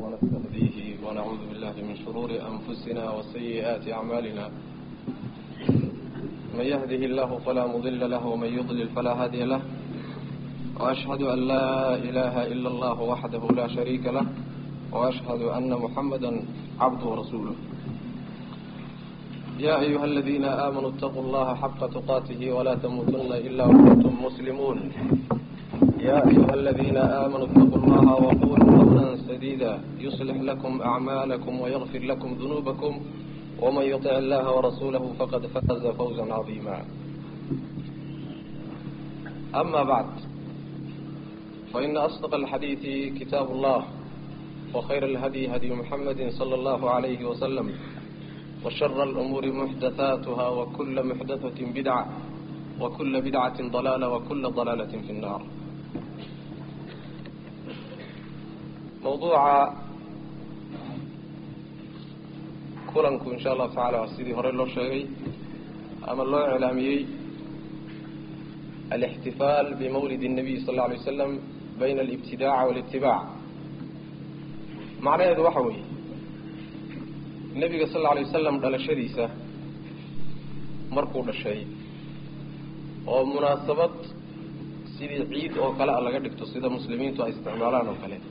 ونستهديه ونعوذ بالله من شرور أنفسنا وسيئات أعمالنا من يهده الله فلا مضل له ومن يضلل فلا هادي له وأشهد أن لا إله إلا الله وحده لا شريك له وأشهد أن محمدا عبده ورسوله يا أيها الذين آمنوا اتقوا الله حق تقاته ولا تموتن إلا وأنتم مسلمون يا أيها الذين آمنوا اتقوا الله وقولوا قولا سديدا يصلح لكم أعمالكم ويغفر لكم ذنوبكم ومن يطع الله ورسوله فقد فاز فوزا عظيما أما بعد فإن أصدق الحديث كتاب الله وخير الهدي هدي محمد صلى الله عليه وسلم وشر الأمور محدثاتها وكل محدثة بدعة وكل بدعة ضلالة وكل ضلالة في النار موضوع kulanku insha allahu tacaala sidii hore loo sheegay ama loo iclaamiyey alاxtifaal bimawlid الnabiy sal اla alay waslam bayna alibtidaaca wاlاtibaac macnaheedu waxa weeye nebiga sal lla alay wasalam dhalashadiisa markuu dhashay oo munaasabad sidii ciid oo kale a laga dhigto sida muslimiintu ay isticmaalaan oo kale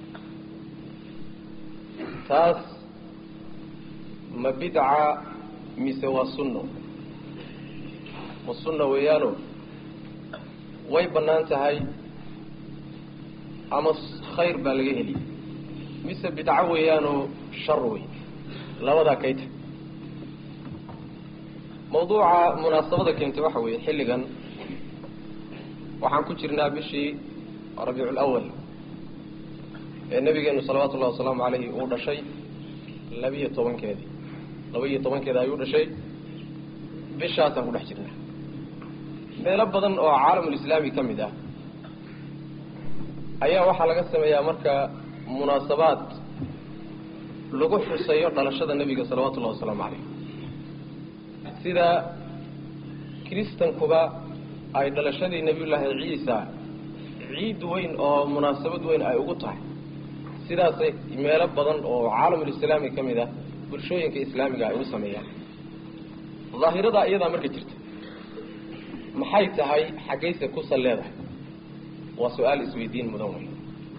taas ma bidca mise waa sunno ma sunna weeyaano way bannaan tahay ama khayr baa laga heli mise bidco weeyaanoo shar wey labadaa kayta mawduuca munaasabada keentay waxa weeye xilligan waxaan ku jirnaa bishii rabiicu lawal ee nabigeenu salawaatu ullahi wasalaamu calayhi uu dhashay labiyo tobankeedii laba-iyo tobankeeda ayuu dhashay bishaasaan ku dhex jirnaa meelo badan oo caalamulislaami ka mid ah ayaa waxaa laga sameeyaa marka munaasabaad lagu xuseeyo dhalashada nebiga salawatu ullahi wasalaamu calayh sida kiristankuba ay dhalashadii nebiyullaahi ciisa ciid weyn oo munaasabad weyn ay ugu tahay sidaasay meelo badan oo caalamulislaami ka mid ah bulshooyinka islaamiga ay u sameeyaan daahiradaa iyadaa marka jirta maxay tahay xaggayse kusan leedahay waa su-aal isweydiin mudan wey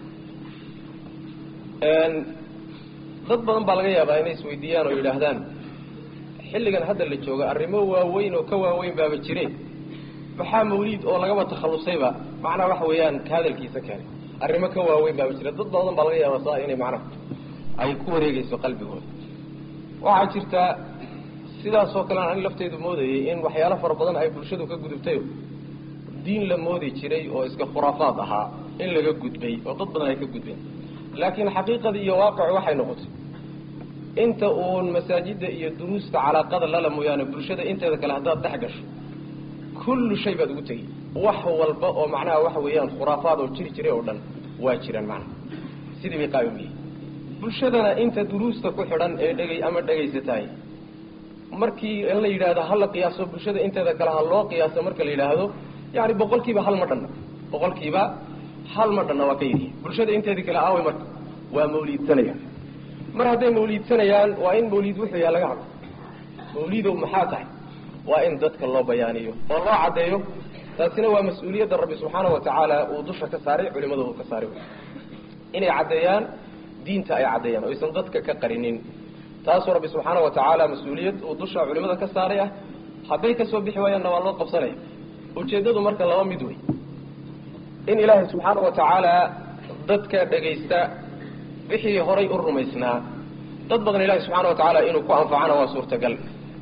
dad badan baa laga yaabaa inay isweydiiyaan oo yidhaahdaan xilligan hadda la jooga arrimo waaweyn oo ka waaweyn baaba jireen maxaa mawliid oo lagaba takhallusayba macnaha waxa weeyaan ka hadalkiisa keenay arrimo ka waaweyn baaba jira dad badan baa laga yaabaa saa inay macnaha ay ku wareegeyso qalbigooda waxaa jirtaa sidaasoo kalean ani lafteedu moodayay in waxyaalo fara badan ay bulshadu ka gudubtayo diin la moodi jiray oo iska khuraafaad ahaa in laga gudbay oo dad badan ay ka gudbeen laakiin xaqiiqadii iyo waaqicu waxay noqotay inta uun masaajidda iyo duruusta calaaqada lala mooyaane bulshada inteeda kale haddaad dhex gasho kullu shay baad ugu tegi wax walba oo macnaha waxa weeyaan khuraafaad oo jiri jiray oo dhan waa jiraan macnaha sidii bay qaayim yihiin bulshadana inta duruusta ku xidhan ee dhegay ama dhegaysatahay markii in la yidhaahdo hala qiyaaso bulshada inteeda kale ha loo qiyaaso marka la yidhaahdo yani boqolkiiba hal ma dhanna boqolkiiba hal ma dhanna waa ka yidhi bulshada inteedii kale aaway marka waa mawliidsanayaan mar hadday mawliidsanayaan waa in mawliid wuxuu yaha laga hadlo mawliidow maxaa tahay waa in dadka loo bayaaniyo oo loo caddeeyo taasina waa mas-uuliyadda rabbi subxaana wa tacaala uu dusha ka saaray culimadu uu ka saaray inay caddeeyaan diinta ay caddeeyaan o aysan dadka ka qarinin taasuu rabbi subxaana wa tacaala mas-uuliyad uu dusha culimada ka saaray ah hadday kasoo bixi waayaanna waa loo qabsanaya ujeeddadu marka laba mid wey in ilaahay subxaana wa tacaala dadka dhegaysta wixii horay u rumaysnaa dad badan ilahi subxaana wa tacaala inuu ku anfacana waa suurtagal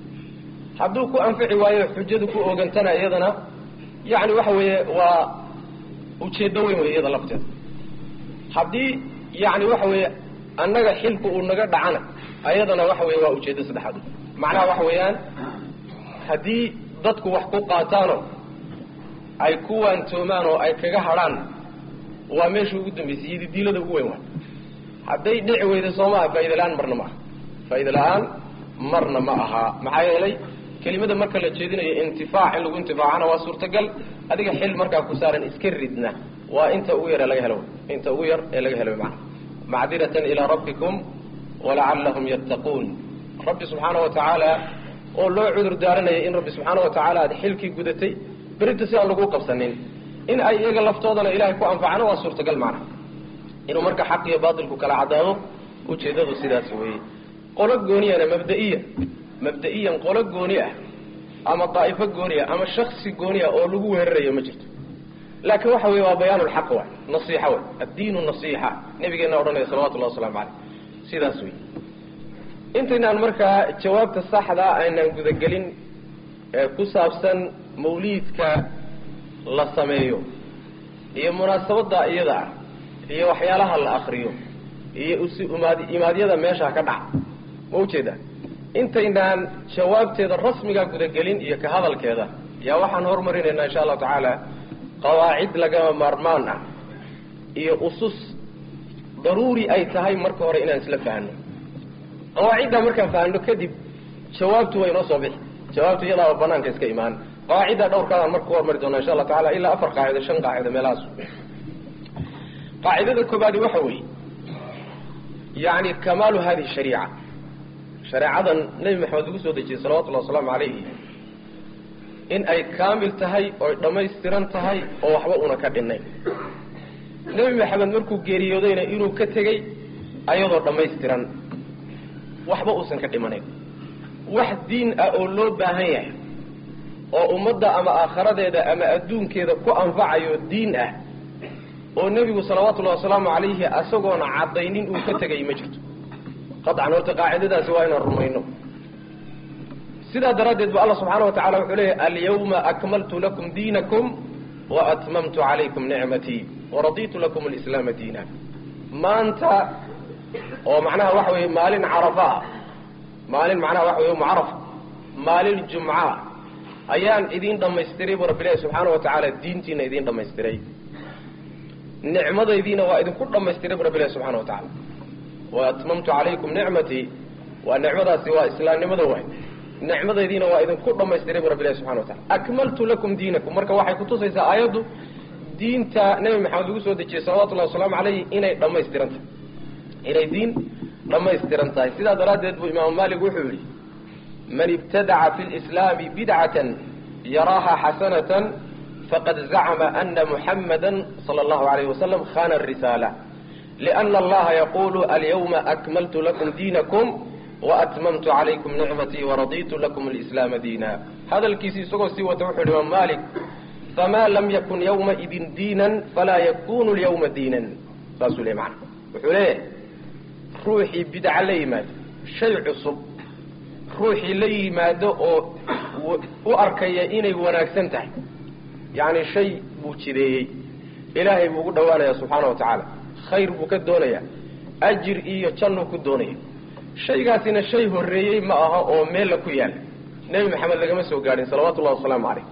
hadduu ku anfici waayo xujadu ku oogantana iyadana yacni waxa weeye waa ujeeddo weyn wey iyada lafteeda haddii yacni waxa weeye annaga xilku uu naga dhacana ayadana waxa weye waa ujeeddo saddexaad macnaha waxa weeyaan haddii dadku wax ku qaataano ay ku waantoomaan oo ay kaga hadhaan waa meesha ugu dambaysay iyadi diilada ugu weyn waa hadday dhici weyda soo maaha faaida la-aan marna ma aha faaida la-aan marna ma aha maxaa yeelay kelimada marka la jeedinayo intifaac in lagu intifaacana waa suurtagal adiga xil markaa ku saaran iska ridna waa inta ugu yar ee laga helo inta ugu yar ee laga helo macana macdiratan ilaa rabbikum walacallahum yattaquun rabbi subxaana wa tacaala oo loo cudur daaranaya in rabbi subxaana wa tacaala aad xilkii gudatay berinta si aan lagu qabsanin in ay iyaga laftoodana ilahay ku anfacana waa suurtagal macna inuu marka xaq iyo baatilku kala caddaado ujeeddadu sidaas weeye qolo gooniyana mabda-iyan mabda-iyan qolo gooni ah ama daa'ifo gooni ah ama shaksi gooni ah oo lagu weerarayo ma jirto laakiin waxa weye waa bayaan lxaq wa nasiixa wey addiinu nasiixa nabigeena odhanaya salawatullahi waslamu caleyh sidaas wey intaynaan markaa jawaabta saxdaa aynaan gudagelin ee ku saabsan mawliidka la sameeyo iyo munaasabada iyada ah iyo waxyaalaha la akriyo iyo usi umaad imaadyada meesha ka dhaca ma ujeeda intaynaan jawaabteeda rasmiga gudagelin iyo ka hadalkeeda yaa waxaan horumarinaynaa insha allahu tacaala qawaacid lagama maarmaan ah iyo usus daruuri ay tahay marka hore inaan isla fahno qawaaciddaa markaan fahno kadib jawaabtu way inoo soo bixi jawaabtu iyadaaba banaanka iska imaan qawaaciddaa dhowrkaadaan marka ku hormari doona insha allah tacala ilaa afar qaacido shan qaacido meelahaas qaacidada koobaadi waxa weeye yani kamaalu hadihi shariica shareecadan nebi maxamed lagu soo dejiyey salawatullahi wasalaamu calayhi in ay kaamil tahay oy dhammaystiran tahay oo waxba una ka dhinnayn nebi maxamed markuu geeriyoodayna inuu ka tegey ayadoo dhammaystiran waxba uusan ka dhimanayn wax diin ah oo loo baahan yahay oo ummadda ama aakharadeeda ama adduunkeeda ku anfacayo diin ah oo nebigu salawaatullahi wasalaamu calayhi asagoona caddaynin uu ka tegay ma jirto qaطcan horta qaacidadaasi waa inaan rumayno sidaa daraaddeed ba alla subxaana wa tacala wuxuu leeyahy alyawma akmaltu lakum diinakum waatmamtu calaykum nicmatii waraditu lakum alislaama diina maanta oo macnaha waxa weeye maalin carafa ah maalin macnaha waxa wey mucarafa maalin jumca ayaan idiin dhamaystiray bu rabbi ilahi subxaana wa tacaala diintiina idiin dhamaystiray nicmadaydiina waa idinku dhamaystiray bu rabbi ilahi subxana wa tacala waatmamtu calaykum nicmatii waa nicmadaasi waa islaamnimada waay nicmadaydiina waa idinku dhamaystiray bu rabbi ilahi subxana wa tacala akmaltu lakum diinakum marka waxay kutusaysaa aayaddu diinta nebi maxamed lagu soo dejiyey salawatullahi wasalaamu calayhi inay dhamaystiran tahay inay diin dhamaystiran tahay sidaa daraaddeed buu imaamu maalik wuxuu yihi man ibtadaca fi lislaami bidcatan yaraaha xasanatan faqad zacma ana muxamada sala allahu alayh wasalam khana risaala liana allaha yaqulu alyawma akmaltu lakum diinakum waatmamtu calaykum nicmatii waraditu lakum alislaama diina hadalkiisi isagoo sii wata wuxuu yihi imaam malik fama lam yakun yawmaidin diinan falaa yakunu lyawma diinan saasuu le mana wuxuu leeyahay ruuxii bidca la yimaado shay cusub ruuxii la yimaado oo u arkaya inay wanaagsan tahay yacni shay buu jideeyey ilaahay buu ugu dhawaanaya subxaana wa tacaala khayr buu ka doonaya ajir iyo jannuu ku doonaya shaygaasina shay horreeyey ma aha oo meella ku yaala nebi maxamed lagama soo gaadhin salawatullahi wasalaamu calayh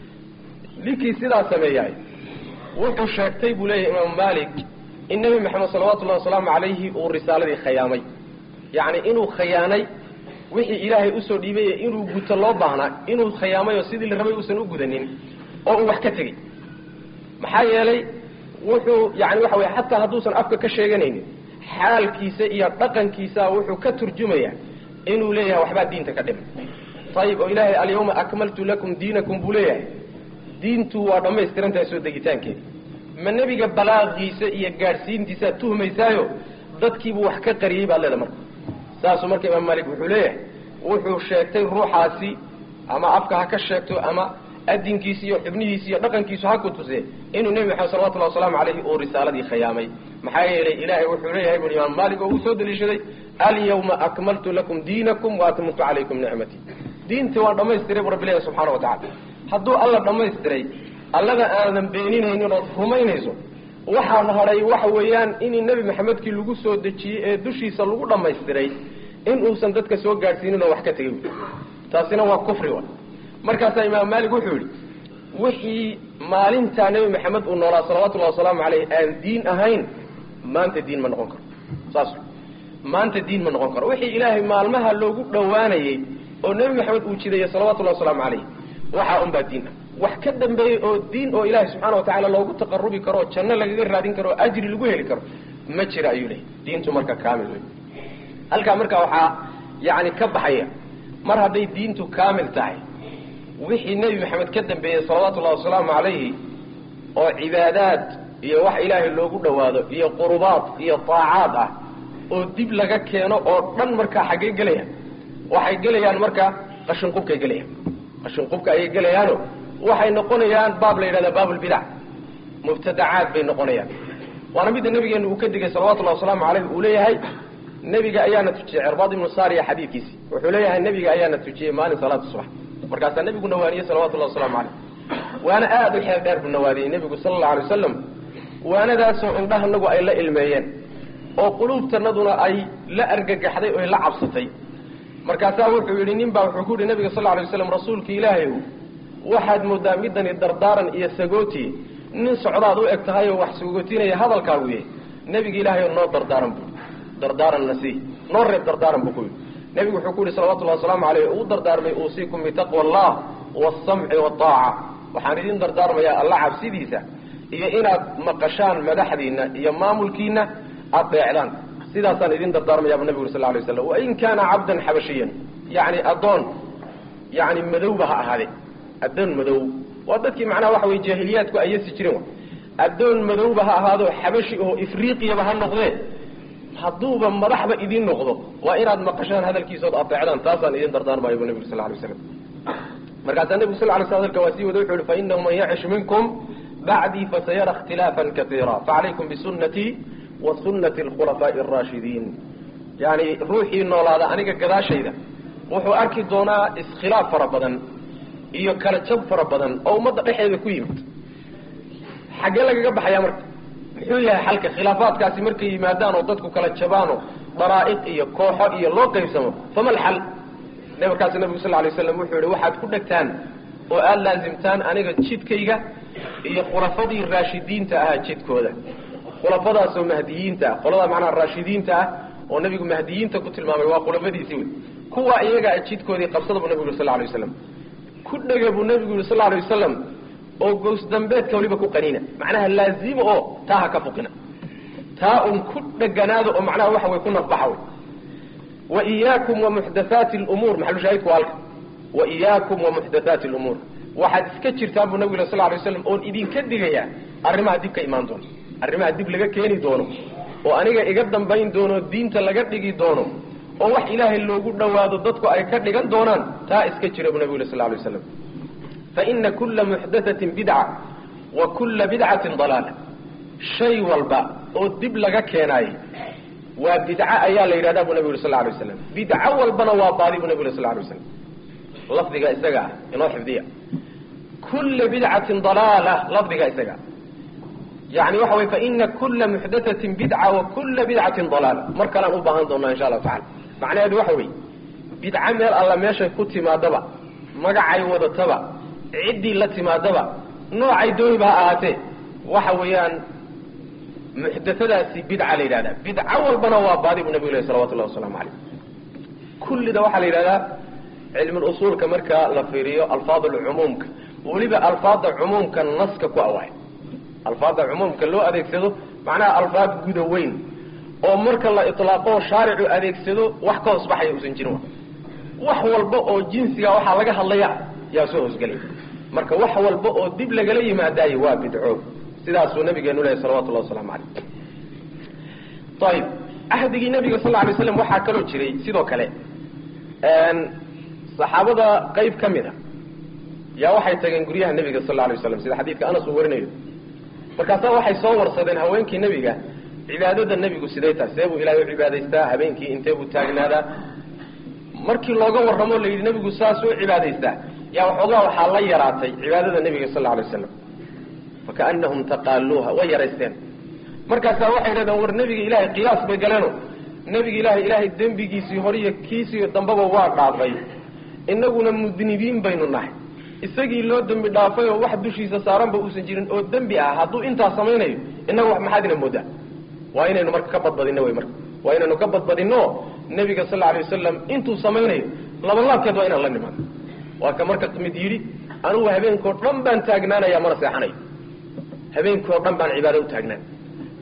ninkii sidaa sameeyaay wuxuu sheegtay buu leeyahay imaamu maalik in nebi maxamed salawatullahi wasalaamu calayhi uu risaaladii khayaamay yacni inuu khayaanay wixii ilaahay usoo dhiibay inuu guto loo baahnaa inuu khayaamay oo sidii la rabay uusan u gudanin oo uu wax ka tegey maxaa yeelay wuxuu yani waxa weye xataa hadduusan afka ka sheeganaynin xaalkiisa iyo dhaqankiisa wuxuu ka turjumaya inuu leeyahay waxbaa diinta ka dhimay ayib oo ilaahay alyawma akmaltu lakum diinakum buu leeyahay diintu waa dhammaystirantahay soo degitaankeeda ma nebiga balaaqiisa iyo gaadhsiintiisaad tuhmaysaayo dadkiibuu wax ka qariyey baad leeda marka saasuu marka imaam maalik wuxuu leeyahay wuxuu sheegtay ruuxaasi ama afka ha ka sheegto ama adinkiisi iyo xubnihiisi iyo dhaqankiisu ha ku tuse inuu nebi maxamed salawatullahi wasalaamu calayhi uu risaaladii khayaamay maxaa yeelay ilaahay wuxuu leeyahay bui imaam maalik oo uu soo daliishaday alyawma akmaltu lakum diinakum waatmamtu calaykum nicmatii diintii waan dhamaystiray bu rabbi ilahi subxaana wa tacala hadduu alla dhammaystiray allada aadan beeninaynin ood rumaynayso waxaan hadhay waxa weeyaan in nebi maxamedkii lagu soo dejiyey ee dushiisa lagu dhammaystiray in uusan dadka soo gaadhsiinin oo wax ka tegay taasina waa kufri wa markaasaa imaam maalik wuxuu yihi wixii maalintaa nebi maxamed uu noolaa salawatullahi wasalaamu caleyh aan diin ahayn maanta diin ma noqon karo saas maanta diin ma noqon karo wixii ilaahay maalmaha loogu dhowaanayey oo nebi maxamed uu jideeyey salawatullahi wasalaamu caleyh waxaa unbaa diin ah wax ka dambeeyey oo diin oo ilaahay subxaana wa tacaala loogu taqarubi karo oo janno lagaga raadin karo oo ajri lagu heli karo ma jira ayuu leeyay diintu marka kaamil wey halkaa marka waxaa yani ka baxaya mar hadday diintu kaamil tahay wixii nebi maxamed ka dambeeyey salawaatu ullahi wasalaamu calayhi oo cibaadaad iyo wax ilaahay loogu dhawaado iyo qurubaad iyo taacaad ah oo dib laga keeno oo dhan markaa xaggee gelayaan waxay gelayaan marka qashinqubkay gelayaan qashinqubka ayay gelayaano waxay noqonayaan baab la yidhahda baabulbidac mubtadacaad bay noqonayaan waana midda nabigeenu uu ka digay salawatullahi wasalaamu calayh uu leeyahay nebiga ayaana tujiyey cirbaad ibnu saariya xadiidkiisi wuxuu leeyahay nebiga ayaana tujiyey maalin salaada subax markaasaa nebigu nawaaniyey salawatullahi wasalaamu calayh waana aada u xeel dheer buu nawaadiyey nebigu sala allau alay wasalam waanadaasoo indhahanagu ay la ilmeeyeen oo quluubtanaduna ay la argagaxday oy la cabsatay markaasaa wuxuu yidhi nin baa wuxuu ku yihi nabiga sal alay waslam rasuulka ilaahay waxaad moodaa midani dardaaran iyo sagooti nin socdaad u eg tahay oo wax sagootinaya hadalkaagu yahy nebiga ilaahay oo noo dardaaran buu dardaaranna sii noo reeb dardaaran buu ku yidhi nebigu wuxuu ku yihi salawatullahi wasalaamu caleyh uu dardaarmay uusiikum bitaqwa allah waasamci waaaca waxaan idin dardaarmayaa alla cabsidiisa iyo inaad maqashaan madaxdiina iyo maamulkiina aada deecdaan sidaasaan idin dardaarmayabu nabigu sal lay waslam wain kaana cabdan xabashiyan yani addoon yani madowba ha ahaade addoon madow waa dadkii macnaha waxa wey jaahiliyaadku ayasi jireen addoon madowba ha ahaado xabashi oo ifriiqiyaba ha noqdee hadduuba madaxba idin noqdo waa inaad maqashaan hadalkiisood adeecdaan taasaan idin dardaarmayo bu nabigu sal lay waslam markaasaa nebigu sal lay sl hadalka waa sii wada wuxu uhi fainahu man yacish minkum bacdii fasayara ikhtilaafan kaiira facalaykum bisunatii wa sunati alkhulafaa'i araashidiin yani ruuxii noolaada aniga gadaashayda wuxuu arki doonaa iskhilaaf fara badan iyo kala jab fara badan oo ummadda dhexeeda ku yimid xaggee lagaga baxayaa marka muxuu yahay xalka khilaafaadkaasi markay yimaadaan oo dadku kala jabaano daraa'iq iyo kooxo iyo loo qaybsamo fama alxal markaas nabigu sal lay slam wuxuu yihi waxaad ku dhegtaan oo aada laasimtaan aniga jidkayga iyo khulafadii raashidiinta ahaa jidkooda khulafadaasoo mahdiyiinta ah qolada macnaha raashidiinta ah oo nabigu mahdiyiinta ku tilmaamay waa khulafadiisii wey kuwa iyagaa jidkoodii qabsada buu nabigu yuri sal lay waslam ku dhega buu nabigu yihi sal lay wasalam oo gows dambeedka waliba ku qaniina macnaha laazima oo taa ha ka fuqina taa un ku dheganaada oo macnaha waxa way ku nafbaxa wey waiyaakum wamuxdathaati lumuur maxalushaahidku waa halka waiyaakum wamuxdathaati lumuur waxaad iska jirtaan buu nabigu yiri sal lay waslam oon idinka digayaa arrimaha dib ka imaan doono arrimaha dib laga keeni doono oo aniga iga dambayn doono diinta laga dhigi doono oo wax ilaahay loogu dhawaado dadku ay ka dhigan doonaan taa iska jira buu nabigu yiri sal lay waslam faina kula muxdathatin bidca wa kula bidcatin dalaala shay walba oo dib laga keenaayo waa bidca ayaa la yidhahda bu nabigu yuri sal lay waslam bidco walbana waa baadi bu nabigu yuri sal lay waslam lafdiga isaga ah inoo xifdiya kula bidcatin dalaala lafdiga isaga yani waxa wey faina kula muxdathatin bidca wa kula bidcatin dalaala mar kalean u baahan doonaa insha allahu tacala macnaheedu waxa wey bidco meel alla meeshay ku timaadaba magacay wadataba ciddii la timaadaba noocay dooniba ha ahaatee waxa weeyaan muxdathadaasi bidca la yidhahda bidco walbana waa baadi buu nabigu leh salawatullahi wasalaamu calayh kullida waxaa la yidhahdaa cilmulusuulka marka la fiiriyo alfaad alcumuumka weliba alfaada cumuumka naska ku awaay alfaada cumuumka loo adeegsado macnaha alfaad guda weyn oo marka la ilaaqo shaaricu adeegsado wax ka hoosbaxaya usan jirin wax walba oo jinsiga waxaa laga hadlaya yaa soo hoosgelay marka wax walba oo dib lagala yimaadaayo waa bidco sidaasuu nabigeenu lehay salawatullahi wasalaamu calayh ayib ahdigii nabiga sal lay slam waxaa kaloo jiray sidoo kale saxaabada qayb ka mid a yaa waxay tageen guryaha nebiga sal la alay waslam sida xadiidka anas uu warinayo markaasaa waxay soo warsadeen haweenkii nebiga cibaadada nebigu siday tahay see buu ilahay u cibaadaystaa habeenkii intee buu taagnaadaa markii looga warramo la yidhi nebigu saas u cibaadaystaa yaa waxoogaa waxaa la yaraatay cibaadada nebiga sal alay waslam fakaanahum taqaaluuha way yaraysteen markaasaa waxay dhahdeen war nebiga ilaahay qiyaas bay galeeno nebiga ilaahay ilaahay dembigiisii horiyo kiisii dambaba waa dhaafay inaguna mudnibiin baynu nahay isagii loo dembi dhaafay oo wax dushiisa saaranba uusan jirin oo dembi ah hadduu intaa samaynayo inaga wax maxaad ina moodaa waa inaynu marka ka badbadino wey marka waa inaynu ka badbadino nebiga sal alay wasalam intuu samaynayo labalaabkeed waa inaan la nimaano waa ka marka mid yidhi anugu habeenkao dhan baan taagnaanaya mana seexanayo habeenkao dhan baan cibaado u taagnaan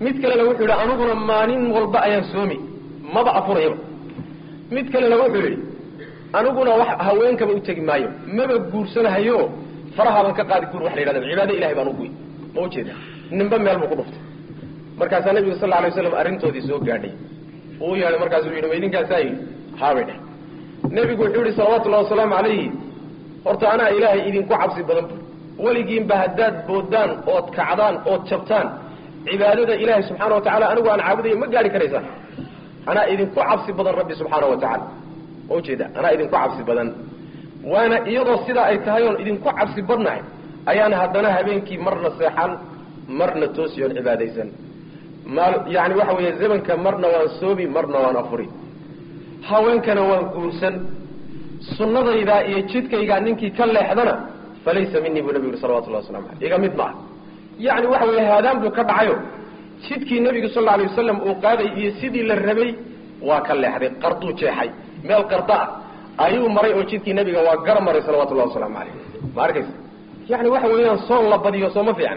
mid kalena wuxuu yidhi aniguna maalin walba ayaan soomi maba afurayaba mid kalena wuxuu yidhi aniguna wax haweenkaba u tegi maayo maba guursanahayo farahaban ka qaadi guur wax la yidhahda cibaado ilahay baan uguy ma ujeeda ninba meel buu ku dhuftay markaasaa nabiga sal alay waslam arrintoodii soo gaadhay uu yeedhay markaasuu yidhi ma idinkaasaa yidhi haabay dheh nebigu wuxuu yihi salawatullahi wasalaamu calayhi horta anaa ilaahay idinku cabsi badan bu weligiinba haddaad boodaan ood kacdaan ood jabtaan cibaadada ilaahay subxaana wa tacala anigu aan caabudayo ma gaari karaysaan anaa idinku cabsi badan rabbi subxaana wa tacala ma ujeeda anaa idinku cabsi badan waana iyadoo sidaa ay tahay oon idinku cabsi badnahay ayaan haddana habeenkii marna seexan marna toosi oon cibaadaysan maal yani waxa weeye zamanka marna waan soomi marna waan afuri haweenkana waan guursan sunnadaydaa iyo jidkaygaa ninkii ka leexdana falaysa minii buu nabigu yuri salawatullahi waslamu aleyh iga mid maaha yacni waxa weeye haadaan buu ka dhacayo jidkii nebigu sal alla alay wasalam uu qaaday iyo sidii la rabay waa ka leexday qarduu jeexay meel qarda ah ayuu maray oo jidkii nebiga waa gara maray salawatullahi wasalaamu caleyh ma arkaysa yani waxa weeyaan soon la badiyo sooma fiicna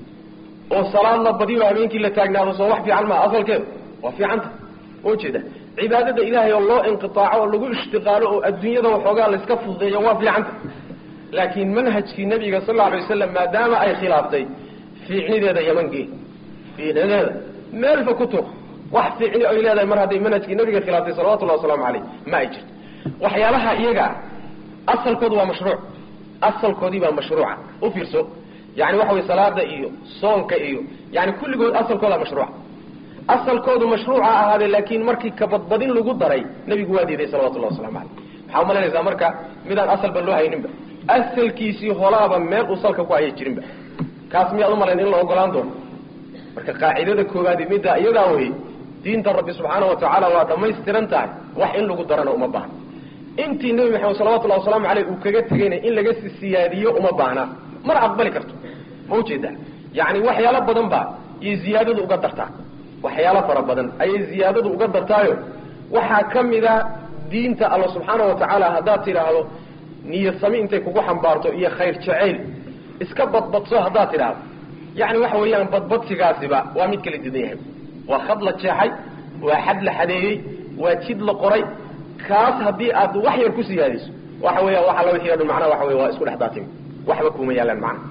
oo salaad la badiyo habeenkii la taagnaado soo wax fiican maa asalkeedu waa fiicanta ujeeda cibaadada ilaahay oo loo inqiaaco oo lagu ishtiqaalo oo adduunyada waxoogaa layska fududeeyo waa fiicanta laakiin manhajkii nabiga sal lla alay wasalam maadaama ay khilaaftay fiicnideeda yamankii fiicnideeda meelfa ku tuur wax fiicni ay leedahay mar hadday manhajkii nabiga khilaaftay salawatullahi wasalaamu caleyh ma ay jirto waxyaalaha iyaga asalkoodu waa mashruuc asalkoodii baa mashruuca u fiirso yani waxa wey salaada iyo soonka iyo yani kulligood asalkooda mashruuca asalkoodu mashruuca ahaade laakiin markii kabadbadin lagu daray nebigu waa diiday salawatullahi waslamu caleyh maxaa umalanaysaa marka midaan asalba loo hayninba asalkiisii holaaba meel uu salka ku hayay jirinba kaas miyaad umalayn in la ogolaan doono marka qaacidada koowaadi middaa iyadaa wey diinta rabbi subxaana wa tacaala waa dhamaystiran tahay wax in lagu darana uma baahna intii nebi maxamed salawatullahi wasalaamu caleyh uu kaga tegayna in laga siyaadiyo uma baahna mana aqbali karto ma ujeedaa yani waxyaalo badan baa iyo ziyaadadu uga dartaa waxyaalo fara badan ayay ziyaadadu uga dartaayo waxaa ka mida diinta alla subxaana wa tacaala haddaad tidhaahdo niyad sami intay kugu xambaarto iyo khayr jacayl iska badbadso haddaad tidhaahdo yani waxa weeyaan badbadsigaasiba waa mid kala didan yahay waa khad la jeexay waa xad la xadeeyey waa jid la qoray kaas haddii aad wax yar ku siyaadiso waxa weya waxa la wixii o dhan macnaha waxa wey waa isku dhex daatin waxba kuma yaalaan macnaha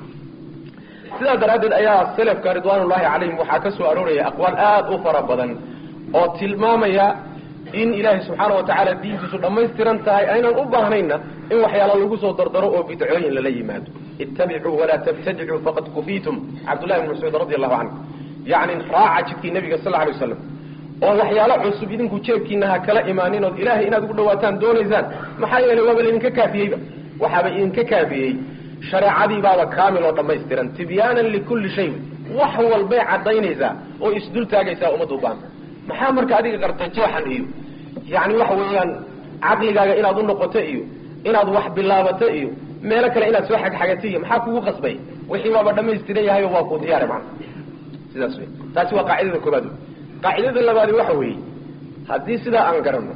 sidaa daraaddeed ayaa selafka ridwaanullahi calayhim waxaa ka soo arooraya aqwaal aada u fara badan oo tilmaamaya in ilaahay subxaana wa tacaala diintiisu dhammaystiran tahay aynan u baahnayna in waxyaala lagu soo dardaro oo bidcooyin lala yimaado ittabicuu walaa tabtadicuu faqad kufiitum cabdullahi bn mascuud radi allahu canhu yacni raaca jidkii nabiga sal alay waslam oo waxyaalo cusub idinku jeebkiina ha kala imaanin ood ilaahay inaad ugu dhawaataan doonaysaan maxaa yeelay waaba laydinka kaafiyeyba waxaaba idinka kaafiyey shareecadii baaba kaamil oo dhammaystiran tibyaanan likulli shay wax walbay caddaynaysaa oo isdul taagaysaa ummadda u baanta maxaa marka adiga qarta jeexan iyo yani waxa weeyaan caqligaaga inaad u noqoto iyo inaad wax bilaabato iyo meelo kale inaad soo xagxagato iyo maxaa kugu qasbay wixii waaba dhamaystiran yahay oo waa kuu diyaara macana sidaas wey taasi waa qaacidada koobaad wey qaacidada labaadi waxa weeye haddii sidaa aan garanno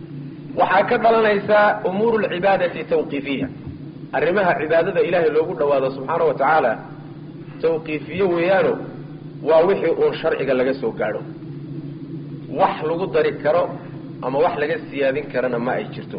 waxaa ka dhalanaysaa umuuru lcibaadati tawqiifiya arrimaha cibaadada ilaahay loogu dhawaado subxaana wa tacaala tawqiifiye weeyaano waa wixii uun sharciga laga soo gaadho wax lagu dari karo ama wax laga siyaadin karana ma ay jirto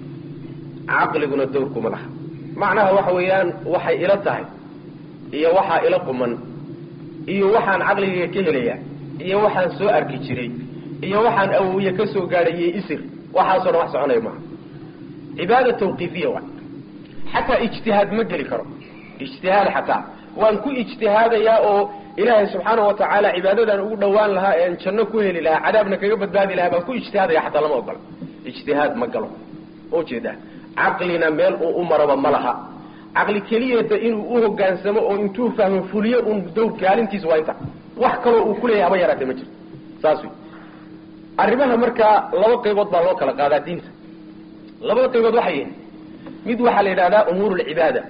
caqliguna dawrkuma laha macnaha waxa weeyaan waxay ila tahay iyo waxaa ila quman iyo waxaan caqligayga ka helaya iyo waxaan soo arki jiray iyo waxaan awowiye ka soo gaadhay iyo isir waxaasoo dhan wax soconaya maaha cibaada tawqiifiya wa xataa ijtihaad ma geli karo ijtihaad xataa waan ku ijtihaadayaa oo ilaahay subxaana wa tacaala cibaadadan ugu dhawaan lahaa ean janno ku heli lahaa cadaabna kaga badbaadi lahaa baan ku ijtihaadaya xataa lama ogola ijtihaad ma galo ujeedaa caqlina meel uu u maraba ma laha caqli keliyeeta inuu u hogaansamo oo intuu fahmo fuliyo un dawr kaalintiisa waa inta wax kaloo uu kuleeyahay haba yaraatee ma jirto saas wey arrimaha markaa laba qaybood baa loo kala qaadaa diinta labada qaybood waxay yihin mid waxaa la yidhahdaa umuur lcibaada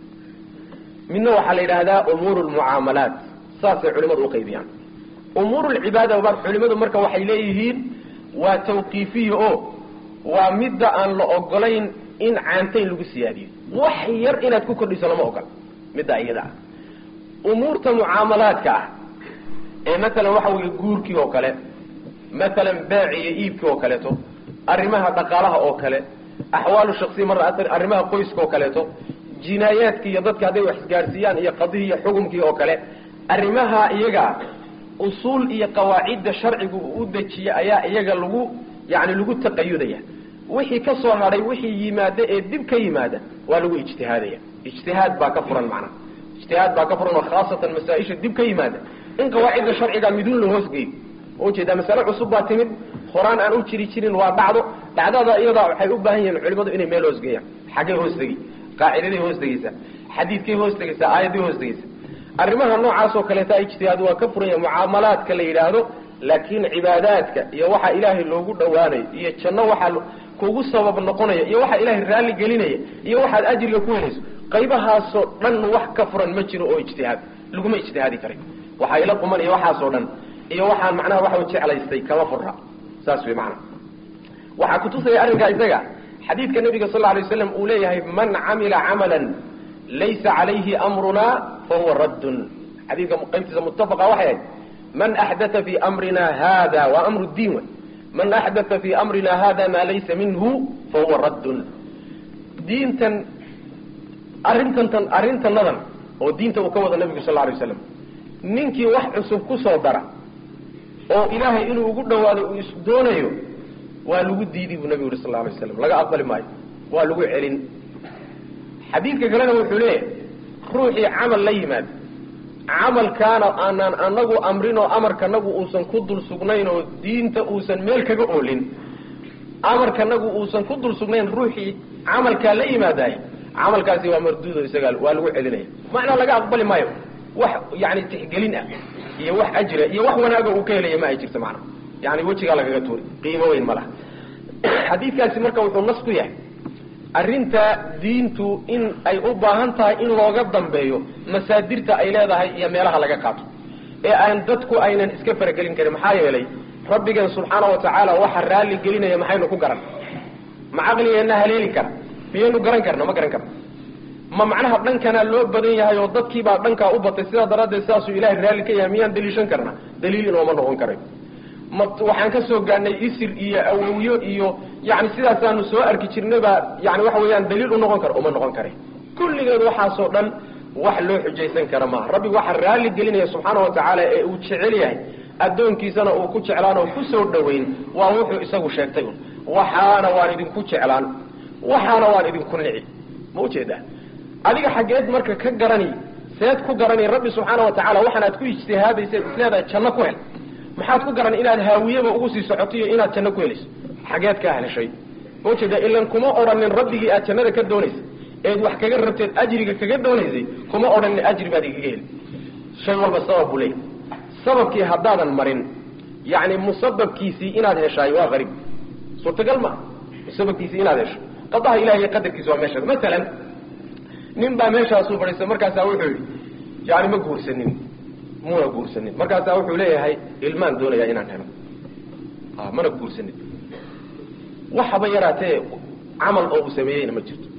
midna waxaa la yidhaahdaa umuur lmucaamalaat saasay culimadu uqaybiyaan umuur lcibaada culimadu marka waxay leeyihiin waa tawqiifiya oo waa midda aan la ogolayn in caantayn lagu siyaadiyo wax yar inaad ku kordhiso lama ogola middaa iyada ah umuurta mucaamalaadka ah ee matalan waxa weeye guurkii oo kale matalan beec iyo iibkii oo kaleeto arrimaha dhaqaalaha oo kale axwaalu shaksiya mar arrimaha qoyska oo kaleeto jinaayaadki iyo dadka hadday wax isgaadhsiiyaan iyo qadihii iyo xukumkii oo kale arrimaha iyaga usuul iyo qawaacidda sharcigu uu u dejiye ayaa iyaga lagu yani lagu taqayudaya wixii ka soo hadhay wixii yimaada ee dib ka yimaada waa lagu ijtihaadaya ijtihaad baa ka furan macnaha ijtihaad baa ka furan oo khaasatan masaa-isha dib ka yimaada in qawaacidda sharciga midun la hoosgeeyo ujeedaa masale cusub baa timid horaan aan u jiri jirin waa dhacdo dhacdada iyadaa waxay u baahan yihiin culimadu inay meel hoosgeeyaan xaggay hoostegi qaacidaday hoostegeysaa xadiidkay hoostegeysaa aayadday hoostegeysaa arrimaha noocaasoo kaleeta ijtihaad waa ka furan yahay mucaamalaadka la yidhaahdo laakiin cibaadaadka iyo waxa ilaahay loogu dhowaanayo iyo janno waxaa kugu sabab noqonaya iyo waxa ilaahay raalli gelinaya iyo waxaad ajriga ku helayso qaybahaasoo dhan wax ka furan ma jiro oo ijtihaad laguma ijtihaadi karay waxaa ila quman iyo waxaasoo dhan iyo waxaan macnaha waxa jeclaystay kama furra saas wey macnaha waxaa kutusaya arrinkaa isaga xadiidka nabiga sal lla alay waslam uu leeyahay man camila camalan laysa calayhi amruna fahuwa raddun xadiidka qaybtiisa muttafaqa waxay ahayd man axdaa fi amrina hada waa amru diin wey man axdaa fi amrina hada maa laysa minhu fahuwa raddun diintan arrintantan arrintanadan oo diinta uu ka wada nabigu sal lla alay waslam ninkii wax cusub ku soo dara oo ilaahay inuu ugu dhawaado uu is doonayo waa lagu diidi buu nabigu yuri sal lla alay waslam laga aqbali maayo waa lagu celin xadiidka kalena wuxuu leeyahay ruuxii camal la yimaado camalkaana aanaan anagu amrin oo amarkanagu uusan ku dul sugnayn oo diinta uusan meel kaga oolin amarkanagu uusan ku dul sugnayn ruuxii camalkaa la yimaadaay camalkaasi waa marduudo isagaa waa lagu celinaya macnaa laga aqbali maayo wax yani tixgelin ah iyo wax ajra iyo wax wanaaga uu ka helaya ma ay jirto macnaa yani wejigaa lagaga tuuri qiimo weyn ma laha xadiidkaasi marka wuxuu nas ku yahay arrinta diintu in ay u baahan tahay in looga dambeeyo masaadirta ay leedahay iyo meelaha laga qaato ee aan dadku aynan iska faragelin karin maxaa yeelay rabbigeen subxaana wa tacaala waxa raalli gelinaya maxaynu ku garan ma caqligeenna haleeli kara miyaynu garan karna ma garan karna ma macnaha dhankanaa loo badan yahay oo dadkiibaa dhankaa u batay sidaa daraaddeed sidaasuu ilahay raalli ka yahay miyaan daliishan karna daliil inooma noqon karay ma waxaan ka soo gaadhnay isir iyo awowyo iyo yani sidaasaanu soo arki jirnabaa yani waxa weeyaan daliil u noqon kara uma noqon kare kulligeed waxaasoo dhan wax loo xujaysan kara maaha rabbi waxaa raalli gelinaya subxaana wa tacaala ee uu jecel yahay addoonkiisana uu ku jeclaan oo ku soo dhoweyn waa wuxuu isagu sheegtay un waxaana waan idinku jeclaan waxaana waan idinku nici ma ujeedaa adiga xaggeed marka ka garani seed ku garani rabbi subxaana wa tacala waxaan aad ku ijtihaadaysa isleedahay janno ku hel maxaad ku garan inaad haawiyaba ugu sii socoto iyo inaad janno ku helayso xageed kaa heshay ma ujeeda ilan kuma odhanin rabbigii aad jannada ka doonaysay eed wax kaga rabteed ajriga kaga doonaysay kuma odhanin ajri baad igaga heli shay walba sabab buu leeyahy sababkii haddaadan marin yani musababkiisii inaad heshaay waa qariib suurtagal maa musababkiisii inaad hesho qadaha ilahi iyo qadarkiisa waa meesha masalan nin baa meeshaasuu fadhiista markaasaa wuxuu yidhi yani ma guursanin muna guursanin markaasaa wuxuu leeyahay ilmaan doonayaa inaan helo a mana guursanin waxaba yaraatee camal oo uu sameeyeyna ma jirto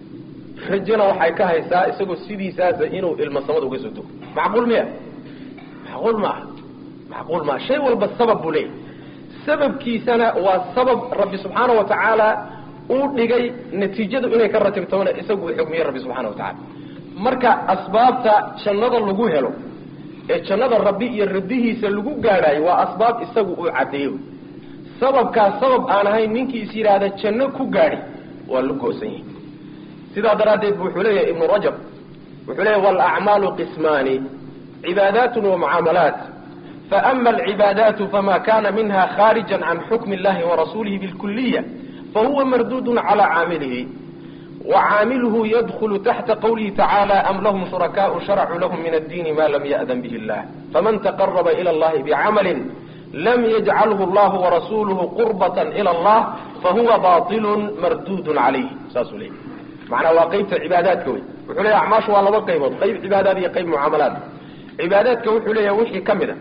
rajona waxay ka haysaa isagoo sidiisaasa inuu ilmo samada uga soo dogo macquul miya macquul maaha macquul maaha shay walba sabab buu leeyahay sababkiisana waa sabab rabbi subxaana wa tacaala uu dhigay natiijadu inay ka ratibtoona isagu uu xugmiyey rabbi subxana wa tacaala marka asbaabta jannada lagu helo ee jannada rabbi iyo rabbihiisa lagu gaadhaayo waa asbaab isagu uu caddeeyo sababkaas sabab aan ahayn ninkii is yidhaahda janno ku gaadhi waa la goosan yahay sidaa daraaddeed bu wuxuu leeyahay ibnu rajab wuxuu leeyahy walacmaalu qismaani cibaadaatun wa mucaamalaat faama alcibaadaatu fama kana minha khaarija can xukmi اllahi warasuulihi bilkuliya fahuwa marduudun calaa caamilihi وcaamilhu ydkl taxta qwlihi tacaalى am lahm shurakaء sharcuu lahm min addiini ma lam yأdan bih اllah faman taqaraba ilى اllahi bcamali lam yajcalhu اllah warasuluhu qurbaة ilى اllah fahuwa baطil mardud calayh saasuu leeyay macnaa waa qeybta cibaadaadka wey wuxuu leeya acmaashu waa laba qaybood qayb cibaadaad iyo qayb mucaamalaad cibaadaadka wuxuu leeyaha wixii ka mid a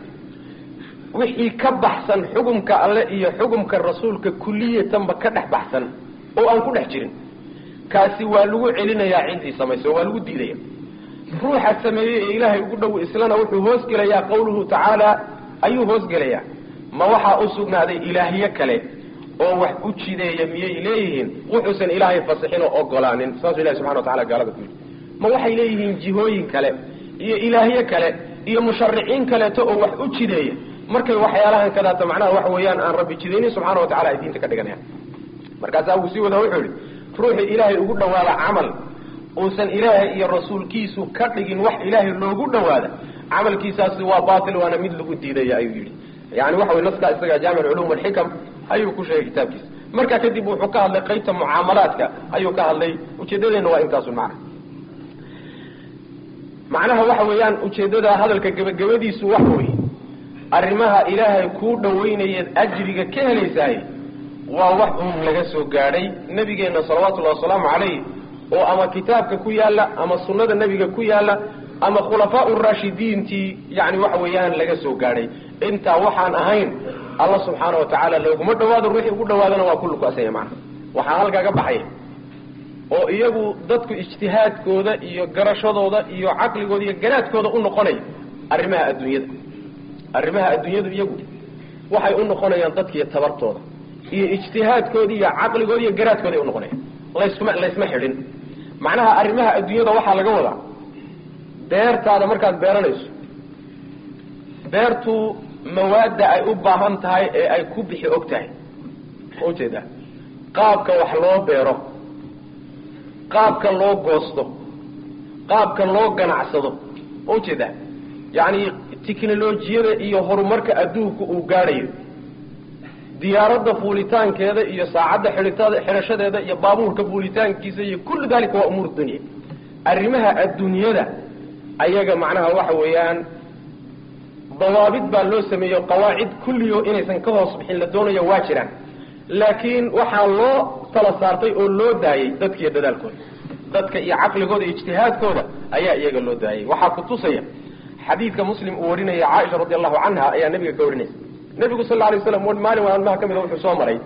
wixii ka baxsan xugumka alle iyo xugumka rasuulka kuliyatanba ka dhex baxsan oo aan ku dhex jirin kaasi waa lagu celinayaa ciddii samayso waa lagu diidaya ruuxa sameeyey ee ilaahay ugu dhow islana wuxuu hoos gelayaa qawluhu tacaala ayuu hoosgelayaa ma waxaa u sugnaaday ilaahyo kale oo wax u jideeya miyay leeyihiin wuxuusan ilaahay fasixin oo ogolaanin saasuu ilahi subxana wa tacala gaalada ku yidhi ma waxay leeyihiin jihooyin kale iyo ilaahyo kale iyo mushariciin kaleeto oo wax u jideeya markay waxyaalahan kadaata macnaha waxa weeyaan aan rabbi jidaynin subxana wa tacala ay diinta ka dhiganayaan markaasaa wuu sii wada wuxuu yihi ruuxii ilaahay ugu dhawaada camal uusan ilaahay iyo rasuulkiisu ka dhigin wax ilaahay loogu dhawaada camalkiisaasi waa batil waana mid lagu diidaya ayuu yidhi yani waxa wey naskaa isaga jaamic culum alxikam ayuu ku sheegay kitaabkiisa markaa kadib wuxuu ka hadlay qaybta mucaamalaadka ayuu ka hadlay ujeedadeena waa intaasun macna macnaha waxa weeyaan ujeeddada hadalka gebagabadiisu waxa weeye arrimaha ilaahay kuu dhawaynayeed ajriga ka helaysaay waa wax uun laga soo gaadhay nebigeenna salawatullahi wasalaamu calayh oo ama kitaabka ku yaalla ama sunnada nebiga ku yaalla ama khulafaa raashidiintii yani waxa weeyaan laga soo gaadhay intaa waxaan ahayn alla subxaana wa tacaala looguma dhawaado ruuxii ugu dhawaadana waa kullu ku asaya macna waxaa halkaaga baxaya oo iyagu dadku ijtihaadkooda iyo garashadooda iyo caqligooda iyo garaadkooda u noqonaya arrimaha adduunyada arrimaha adduunyadu iyagu waxay u noqonayaan dadkiiyo tabartooda iyo ijtihaadkooda iyo caqligooda iyo garaadkooda ay unoqonayaan laysma laysma xidhin macnaha arrimaha adduunyada waxaa laga wadaa beertaada markaad beeranayso beertu mawaadda ay u baahan tahay ee ay ku bixi og tahay ma ujeedaa qaabka wax loo beero qaabka loo goosto qaabka loo ganacsado ma ujeedaa yacni tiknolojiyada iyo horumarka adduunka uu gaadhayo diyaaradda fuulitaankeeda iyo saacadda xidhitada xidhashadeeda iyo baabuurka fuulitaankiisa iyo kullu dalika waa umuur dunya arrimaha adduunyada ayaga macnaha waxa weeyaan dawaabid baa loo sameeyo qawaacid kulliyo inaysan ka hoos bixin la doonayo waa jiraan laakiin waxaa loo tala saartay oo loo daayey dadkiiyo dadaalkooda dadka iyo caqligooda iyo ijtihaadkooda ayaa iyaga loo daayay waxaa kutusaya xadiidka muslim uu warinaya caaisha radi allahu canha ayaa nabiga ka warinaysa nebigu sal lla alay slam maalin maalmaha ka mida wuxuu soo maray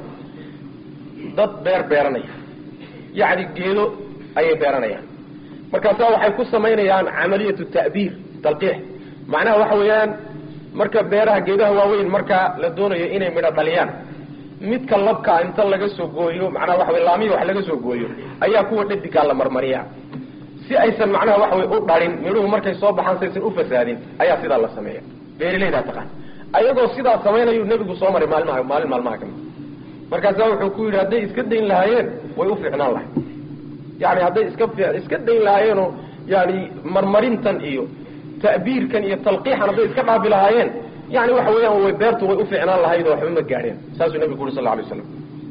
dad beer beeranaya yacni geedo ayay beeranayaan markaasaa waxay ku samaynayaan camaliyatu ta'biir talqiix macnaha waxa weeyaan marka beeraha geedaha waaweyn marka la doonayo inay midho dhaliyaan midka labkaa inta laga soo gooyo macnaha waxa wey laamiya wax laga soo gooyo ayaa kuwa dhadigaa la marmariyaa si aysan macnaha waxa wey u dhalin midhuhu markay soo baxaan si aysan u fasaadin ayaa sidaa la sameeya beerilaydaa taqaan ayagoo sidaa samaynayu nebigu soo maray maalmaha maalin maalmaha ka mid markaasaa wuxuu ku yidhi hadday iska dayn lahaayeen way u fiicnaan lahay yani hadday iska iska dayn lahaayeenoo yani marmarintan iyo ta'biirkan iyo talqiixan hadday iska dhaafi lahaayeen yani waxa weeyaan way beertu way u fiicnaan lahayd oo waxba ma gaadheen saasuu nebigu uri sal lla alay waslam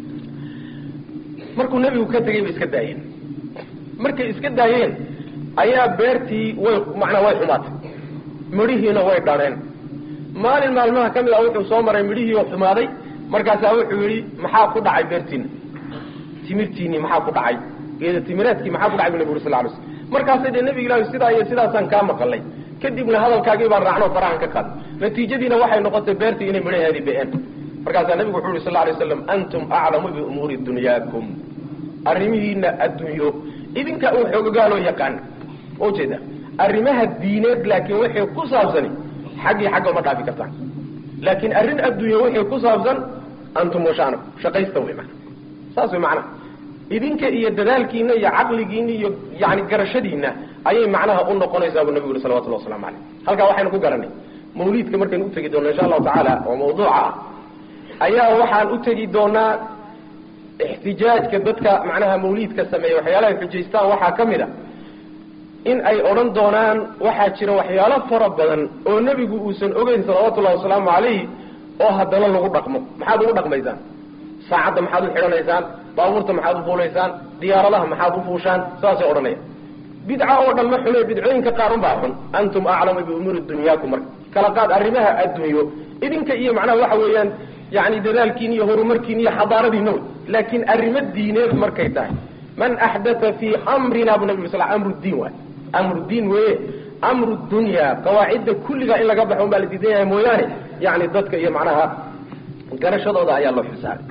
markuu nebigu ka tegay bay iska daayeen markay iska daayeen ayaa beertii way macnaa way xumaatay midhihiina way dhaneen maalin maalmaha ka mid a wuxuu soo maray midhihii oo xumaaday markaasaa wuxuu yidhi maxaa ku dhacay beertiina timirtiinii maxaa ku dhacay geeda timiraadkii maxaa ku dhacay bu nebi uri sal ly slm markaasay dee nebiga ilahi sidaa iyo sidaasaan kaa maqalay kadibna hadalkaagii baan raacno farahan ka qaad natiijadiina waxay noqotay beertii inay midhaheedii be-een markaasaa nebigu wuxu uhi sal lla alay slam antum aclamu biumuuri dunyaakum arrimihiina adduunyo idinka uu xoogogaaloo yaqaan ma ujeeda arrimaha diineed laakiin waxay ku saabsani xaggii xagga uma dhaafi kartaan laakiin arrin adduunya waxay ku saabsan antum washaanaku shaqaysta wey mana saas wey macnaha idinka iyo dadaalkiina iyo caqligiina iyo yani garashadiina ayay macnaha u noqonaysaa buu nabigu yuri salawatullah waslamu caleyh halkaa waxaynu ku garanay mawliidka markaynu utegi doona insha allahu tacaala oo mawduuca ah ayaa waxaan u tegi doonaa ixtijaajka dadka macnaha mawliidka sameeya waxyaalahay xujaystaan waxaa ka mid a in ay odhan doonaan waxaa jira waxyaalo fara badan oo nebigu uusan ogeyn salawatullahi wasalaamu calayh oo haddana lagu dhaqmo maxaad ugu dhaqmaysaan saacadda maxaad u xidhanaysaan baabuurta maxaad u fuulaysaan diyaaradaha maxaad u fuushaan saasay odhanaya bidca oo dhan ma xume bidcooyinka qaar unbaa xun antum aclamu biumuuri dunyaakum marka kala qaad arrimaha adduunyo idinka iyo macnaha waxa weeyaan yani dadaalkiin iyo horumarkiin iyo xadaaradiina wey laakiin arrimo diineed markay tahay man axdaa fii amrina bu nabi sal amru diin waay amru diin weye amru dunya qawaacidda kulligaa in laga baxo un baa la diidan yahay mooyaane yani dadka iyo macnaha garashadooda ayaa loo xilsaaray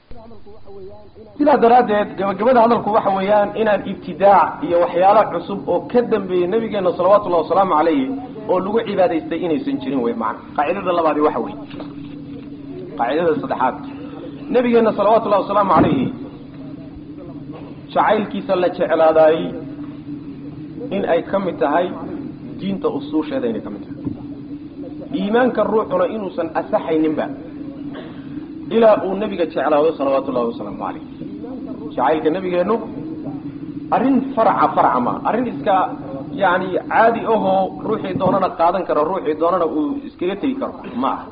sidaa daraaddeed gabagabada hadalku waxa weeyaan inaan ibtidaac iyo waxyaala cusub oo ka dambeeyey nabigeena salawaatullahi wasalaamu calayhi oo lagu cibaadaystay inaysan jirin wey maana qaacidada labaadi waxa wey qaacidada saddexaad nabigeena salawaatullahi wasalaamu calayhi jacaylkiisa la jeclaadaayey in ay ka mid tahay diinta usuusheeda inay ka mid tahay iimaanka ruuxuna inuusan asaxayninba ilaa uu nebiga jeclaado salawaatu ullahi wasalaamu calayh jacaylka nebigeennu arrin farca farca ma arrin iska yani caadi ahoo ruuxii doonana qaadan karo ruuxii doonana uu iskaga tegi karo ma aha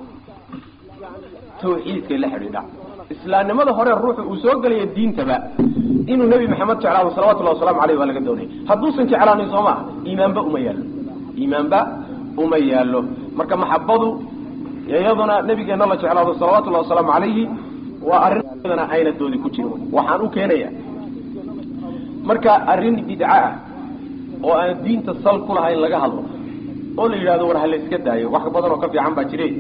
tawxiidkay la xidhiidha islaamnimada hore ruuxu uu soo gelaya diintaba inuu nebi maxamed jeclaado salawatullahi waslamu aleyh baa laga doonaya hadduusan jeclaanin soo maaha iimaanba uma yaallo iimaanba uma yaallo marka maxabadu iyaduna nabigeena la jeclaado salawatullahi wasalaamu calayhi waa arrinna ayna doodi ku jirin waxaan u keenaya marka arrin bidca ah oo aan diinta sal ku lahayn laga hadlo oo la yidhahdo war ha la iska daayo wax badan oo ka fiican baa jire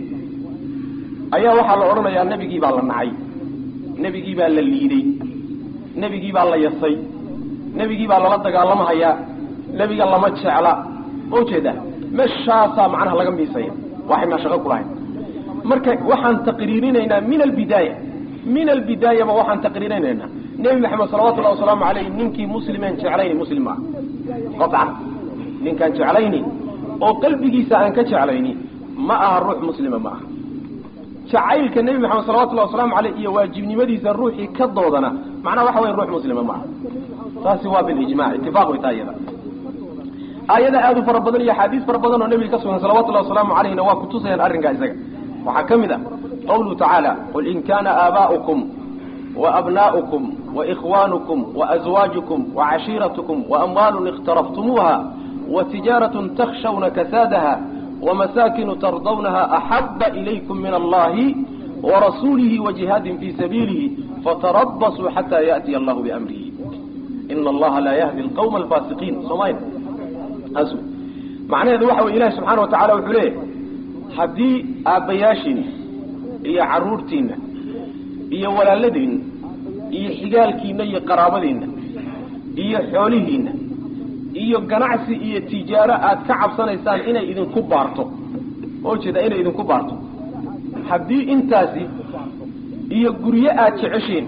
ayaa waxaa la odhanayaa nebigii baa la nacay nebigii baa la liiday nebigii baa la yasay nebigii baa lala dagaalamahayaa nebiga lama jecla oo jeeda meeshaasaa macnaha laga miisaya waxaynaa shaqo ku lahayn marka waxaan taqriirinaynaa min albidaaya min albidaayaba waxaan taqriirinaynaa nebi maxamed salawatullahi wasalaamu caleyh ninkii muslimeen jeclayni muslim maaha qacan ninkaan jeclayni oo qalbigiisa aan ka jeclayni ma aha ruux muslima ma aha jacaylka nebi maxamed salawatullahi wasalaamu caleyh iyo waajibnimadiisa ruuxii ka doodana macnaha waxa waya ruux muslima ma aha taasi waa bilijmac itifaaq way taa iyada aayada aada u fara badan iyo axaadiis fara badan oo nebiga ka sugan salawatullahi wasalaamu caleyhna waa kutusayaan arrinkaa isaga waxaa ka mid ah qawluhu tacaala qul in kana aabaa'ukum وأبناؤكم وإخوانكم وأزواجكم وعشيرتكم وأموال اقترفتموها وتجارة تخشون كسادها ومساكن ترضونها أحب إليكم من الله ورسوله وجهاد في سبيله فتربصوا حتى يأتي الله بأمره إن الله لا يهدي القوم الفاسقين صمين أسو معنى هذا وحوى إله سبحانه وتعالى وحليه حدي آبياشين إيا عرورتين iyo walaaladiinna iyo xigaalkiinna iyo qaraabadiinna iyo xoolihiinna iyo ganacsi iyo tijaaro aad ka cabsanaysaan inay idinku baarto oo jeeda inay idinku baarto haddii intaasi iyo guryo aad jeceshiin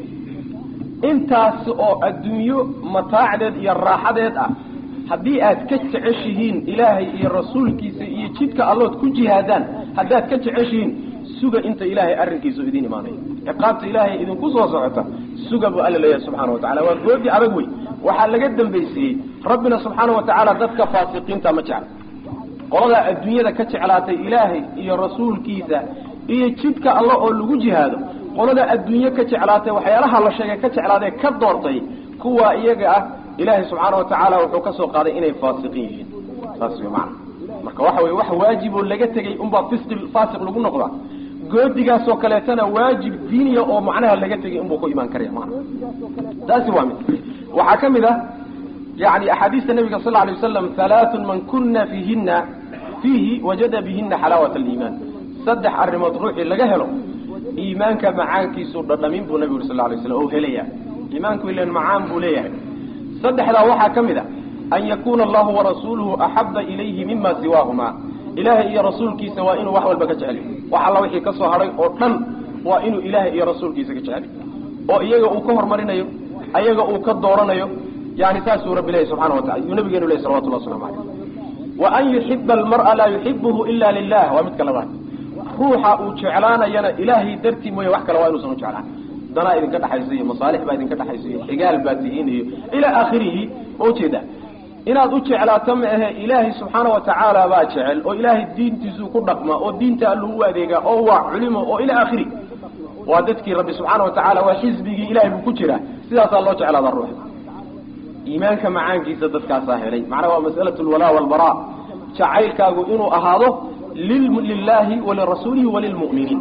intaasi oo adduunyo mataacdeed iyo raaxadeed ah haddii aad ka jeceshihiin ilaahay iyo rasuulkiisa iyo jidka allood ku jihaadaan haddaad ka jeceshihiin suga inta ilaahay arrinkiisu idin imaanayo ciqaabta ilaahay idinku soo socota suga buu alla leeyahay subxana wa tacala waa goodi adag wey waxaa laga dambaysiiyey rabbina subxaana wa tacaala dadka faasiqiinta ma jecla qoladaa adduunyada ka jeclaatay ilaahay iyo rasuulkiisa iyo jidka alla oo lagu jihaado qolada adduunye ka jeclaatay waxyaalaha la sheegay ka jeclaadee ka doortay kuwa iyaga ah ilaahay subxaana wa tacaala wuxuu ka soo qaaday inay faasiqiin yihiin saas wey macana marka waxa weye wax waajib oo laga tegey unbaa fisqi faasiq lagu noqdaa goodigaasoo kaleetana waajib diiniya oo macnaha laga tegay inbuu ku imaan karaya maana taasi waa mid waxaa ka mid ah yani axaadiista nabiga sal alay wasalam halaathun man kuna fiihina fiihi wajada bihina xalaawat aliimaan saddex arrimood ruuxii laga helo iimaanka macaankiisu dhadhamin buu nabigu uri sal lay slam oo helaya iimaanku ilan macaan buu leeyahay saddexdaa waxaa ka mid a an yakuna allahu warasuuluhu axaba ilayhi mima siwaahuma ilaahay iyo rasuulkiisa waa inuu wax walba ka jecel wax alla wixii ka soo hadhay oo dhan waa inuu ilaahay iyo rasuulkiisa ka jecel oo iyaga uu ka hormarinayo ayaga uu ka dooranayo yani saasuu rabbi leeyahy subxana watacala yuu nabigeenu lehy salawatullah waslamu calayh wa an yuxiba almar'a laa yuxibuhu ila lilah waa midka labaad ruuxa uu jeclaanayana ilaahay dartii mooye wax kale waa inuusan u jeclaan danaa idinka dhexaysa iyo masaalix baa idinka dhexaysa iyo xigaal baa tihiin iyo ilaa aakhirihi oo jeeda inaad u jeclaato ma ahe ilaahay subxaana wa tacaala baa jecel oo ilaahay diintiisuu ku dhaqma oo diinta alluu u adeegaa oo waa culimo oo ilaa aakhiri waa dadkii rabbi subxaana wa tacaala waa xisbigii ilahay buu ku jiraa sidaasaa loo jeclaada ruuxa iimaanka macaankiisa dadkaasaa helay macnaha waa mas'alatu lwalaa walbaraa jacaylkaagu inuu ahaado lilaahi walirasuulihi walilmu'miniin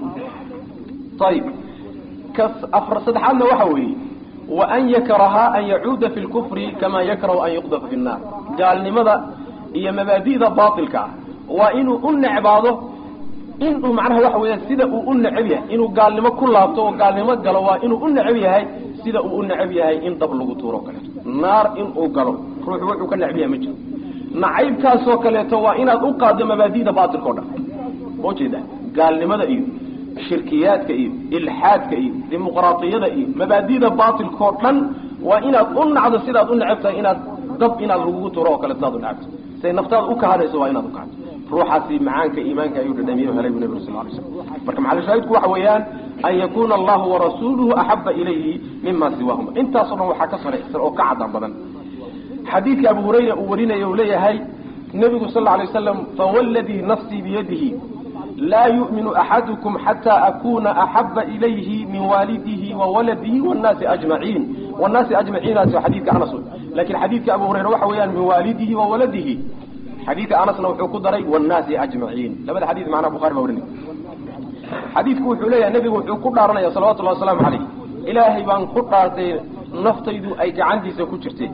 ayib ka afar saddexaadna waxa weeye waan yakraha an yacuuda fi lkufri kama yakrahu an yuqdafa fi nnaar gaalnimada iyo mabaadi'da baatilka ah waa inuu u necbaado inuu macnaha waxa weya sida uu u necab yahay inuu gaalnimo ku laabto oo gaalnimo galo waa inuu u necab yahay sida uu u necab yahay in dab lagu tuuro kaleeto naar inuu galo ruuxu wuxuu ka necab yahay ma jiro nacaybkaasoo kaleeto waa inaad u qaaddo mabaadida baatilka o dhan oo jeeda gaalnimada iyo shirkiyaadka iyo ilxaadka iyo dimuqraatiyada iyo mabaadida baatilka oo dhan waa inaad u nacdo sidaad u necab tahay inaad dab inaad lagugu turo oo kale sidaad u necabto siday naftaada u kahadayso waa inaad u kahado ruuxaasi macaanka iimaanka ayuu dhadhamiye helay bu nabig sal lay slam marka maxalushaahidku waxa weeyaan an yakuna allahu warasuuluhu axaba ilayhi mima siwaahuma intaasoo dhan waxaa ka saraysan oo ka cadaan badan xadiidka abu hurayra uu warinaya uu leeyahay nebigu sal lla alay waslam fawalladii nafsii biyadihi laa yu'minu axadukum xataa akuna axaba ilayhi min waalidihi wa waladihi wnaasi ajmaciin wnaasi ajmaciinaasi waa xadiidka anas lakin xadiidka abu hurayra waxa weeyaan min waalidihi wa waladihi xadiidka anasna wuxuu ku daray wnaasi ajmaciin labada xadid macnaha bukhari baa warinay xadiidku wuxuu leeyahay nebigu wuxuu ku dhaaranaya salawatullahi wasalaamu calayh ilaahay baan ku dhaartay naftaydu ay gacantiisa ku jirtay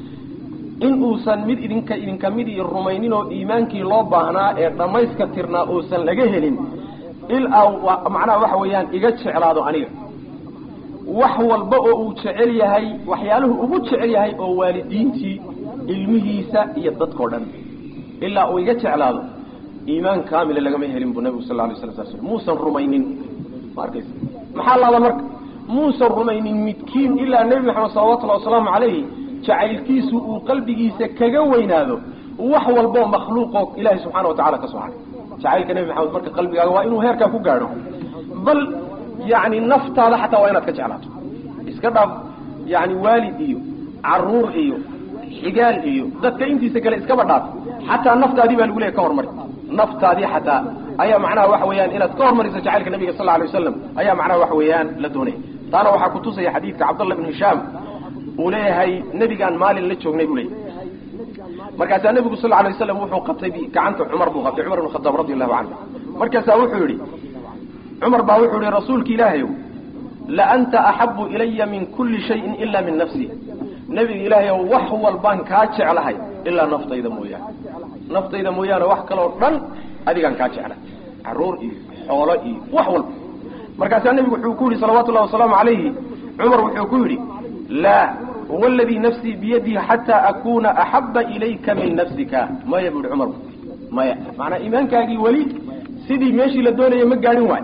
in uusan mid idinka idinka mid i rumaynin oo iimaankii loo baahnaa ee dhammayska tirnaa uusan laga helin ilaa macnaha waxa weeyaan iga jeclaado aniga wax walba oo uu jecel yahay waxyaaluhu ugu jecel yahay oo waalidiintii ilmihiisa iyo dadkao dhan ilaa uu iga jeclaado iimaan kaamila lagama helin buu nabigu sal la alay sla sl muusan rumaynin ma arkaysa maxaa laada marka muusan rumaynin midkiin ilaa nebi maxamed salawatullahi wasalaamu calayhi jacaylkiisu uu qalbigiisa kaga weynaado wax walboo makhluuqoo ilaahay subxaana wa tacala ka soo haray jacaylka nebi maxamed marka qalbigaaga waa inuu heerkaa ku gaadho bal yani naftaada xataa waa inaad ka jeclaato iska dhaaf yani waalid iyo caruur iyo xigaal iyo dadka intiisa kale iskaba dhaaf xataa naftaadii baa lagu leeya ka hormari naftaadii xataa ayaa macnaha waxa weeyaan inaad ka hormariso jacaylka nabiga sal alay wasalam ayaa macnaha waxa weeyaan la doonaya taana waxaa kutusaya xadiidka cabdallah bn hishaam uu leeyahay nebigaan maalin la joognay buu leeyahy markaasaa nebigu sal alay waslam wuxuu qabtay gacanta cumar buu qabtay cumar ibn khadaab radi allahu canhu markaasaa wuxuu yihi cumar baa wuxuu yihi rasuulki ilaahayow la anta axabu ilaya min kulli shayin ila min nafsi nebiga ilaahayow wax walbaan kaa jeclahay ilaa naftayda mooyaane naftayda mooyaane wax kaloo dhan adigaan kaa jeclay caruur iyo xoolo iyo wax walba markaasaa nebigu wuxuu ku yidhi salawatu llahi wasalaamu calayhi cumar wuxuu ku yidhi laa waladii nafsii biyadihi xataa akuna axaba ilayka min nafsika maya bu yihi cumar maya macanaa iimaankaagii weli sidii meeshii la doonaya ma gaadhin waayo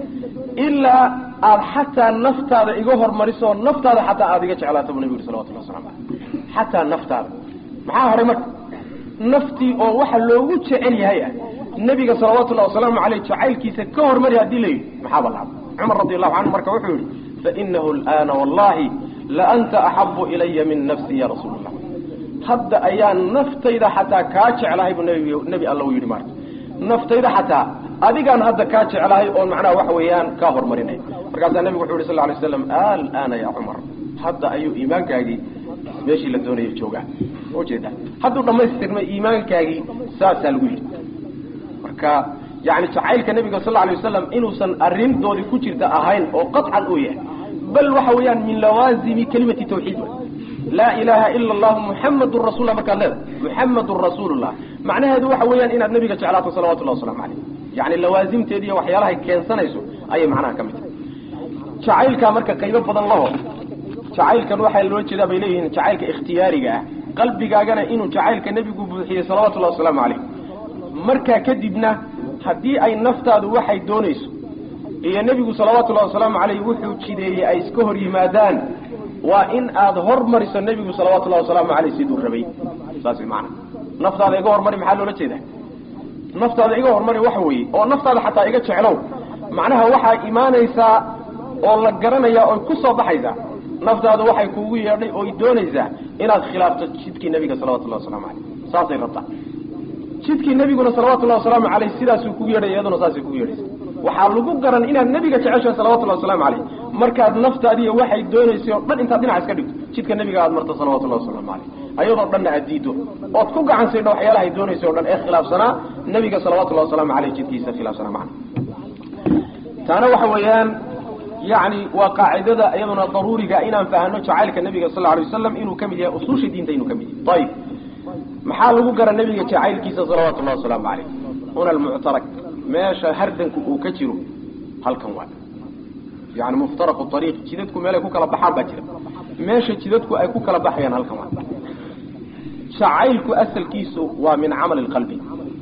ilaa aada xataa naftaada iga hormariso naftaada xataa aada iga jeclaato bu nebigu yhi salawatullah waslamu aleyh xataa naftaada maxaa horay marka naftii oo waxa loogu jecel yahay ah nebiga salawatullahi wasalaamu aleyh jacaylkiisa ka hormari haddii la yidhi maxaa balaaba cumar radi allahu canhu marka wuxuu yihi fainahu lana wallahi la anta axabu ilaya min nafsi ya rasuul allah hadda ayaa naftayda xataa kaa jeclahay buu nb nebi alla u yidhi marka naftayda xataa adigaan hadda kaa jeclahay oon macnaha waxa weeyaan kaa hormarinay markaasaa nebigu wuxu yhi sal lay slam alana ya cumar hadda ayuu iimaankaagii meeshii la doonaya joogaa ujeeda hadduu dhamaystirmay iimaankaagii saasaa lagu yidhi marka yani jacaylka nebiga sal alay wasalam inuusan arrintoodii ku jirta ahayn oo qaطcan uu yahay bal waxa weeyaan min lawaazimi kelimati tawxiid laa ilaha ila allahu muxamadun rasulla markaad leedahay muxamadun rasuulullah macnaheedu waxa weeyaan inaad nebiga jeclaato salawatullahi waslamu caleyh yani lawaasimteedi iyo waxyaalahay keensanayso ayay macnaha ka mid tahay jacaylkaa marka qaybo badan laho jacaylkan waxaa loo jeedaa bay leeyihiin jacaylka ikhtiyaariga ah qalbigaagana inuu jacaylka nebigu buuxiyey salawatullahi wasalaamu caleyh markaa kadibna haddii ay naftaadu waxay doonayso iyo nebigu salawaatullahi wasalaamu caleyh wuxuu jideeyey ay iska hor yimaadaan waa in aada hormariso nebigu salawatullahi wasalaamu caleyh siduu rabay saas maana naftaada iga hormari maxaa loola jeedaa naftaada iga hormari waxa weeye oo naftaada xataa iga jeclow macnaha waxaa imaanaysaa oo la garanayaa oy ku soo baxaysaa naftaadu waxay kuugu yeedhay ooy doonaysaa inaad khilaafto jidkii nebiga salawatullahi wasalaamu caleyh saasay rabtaa jidkii nebiguna salawatullahi wasalaamu caleyh sidaasuu kugu yeedhay iyaduna saasay kugu yeedhaysa waxaa lagu garan inaad nebiga jeceshahay salawatullahi wasalaamu caleyh markaad naftaadiiyo waxay doonaysay oo dhan intaad dhinac iska dhigto jidka nebiga aad marto salawatullahi wasalaamu caleyh ayadoo dhanna aad diido ood ku gacan saydha waxyaalahay doonaysa o dhan ee khilaafsanaa nebiga salawatullahi wasalaamu caleyh jidkiisa khilaafsanaa macna taana waxa weeyaan yani waa qaacidada iyaduna daruuriga inaan fahano jacaylka nebiga sal alay wasalam inuu ka mid yahay usuusha diinta inuu ka mid yahay ayib maxaa lagu gara nebiga jacaylkiisa salawatu llahi wasalaamu caleyh huna almuctarak meesha hardanku uu ka jiro halkan waa yani muftaraqu ariiq jidadku meelay ku kala baxaan baa jira meesha jidadku ay ku kala baxayaan halkan waa jacaylku asalkiisu waa min camali lqalbi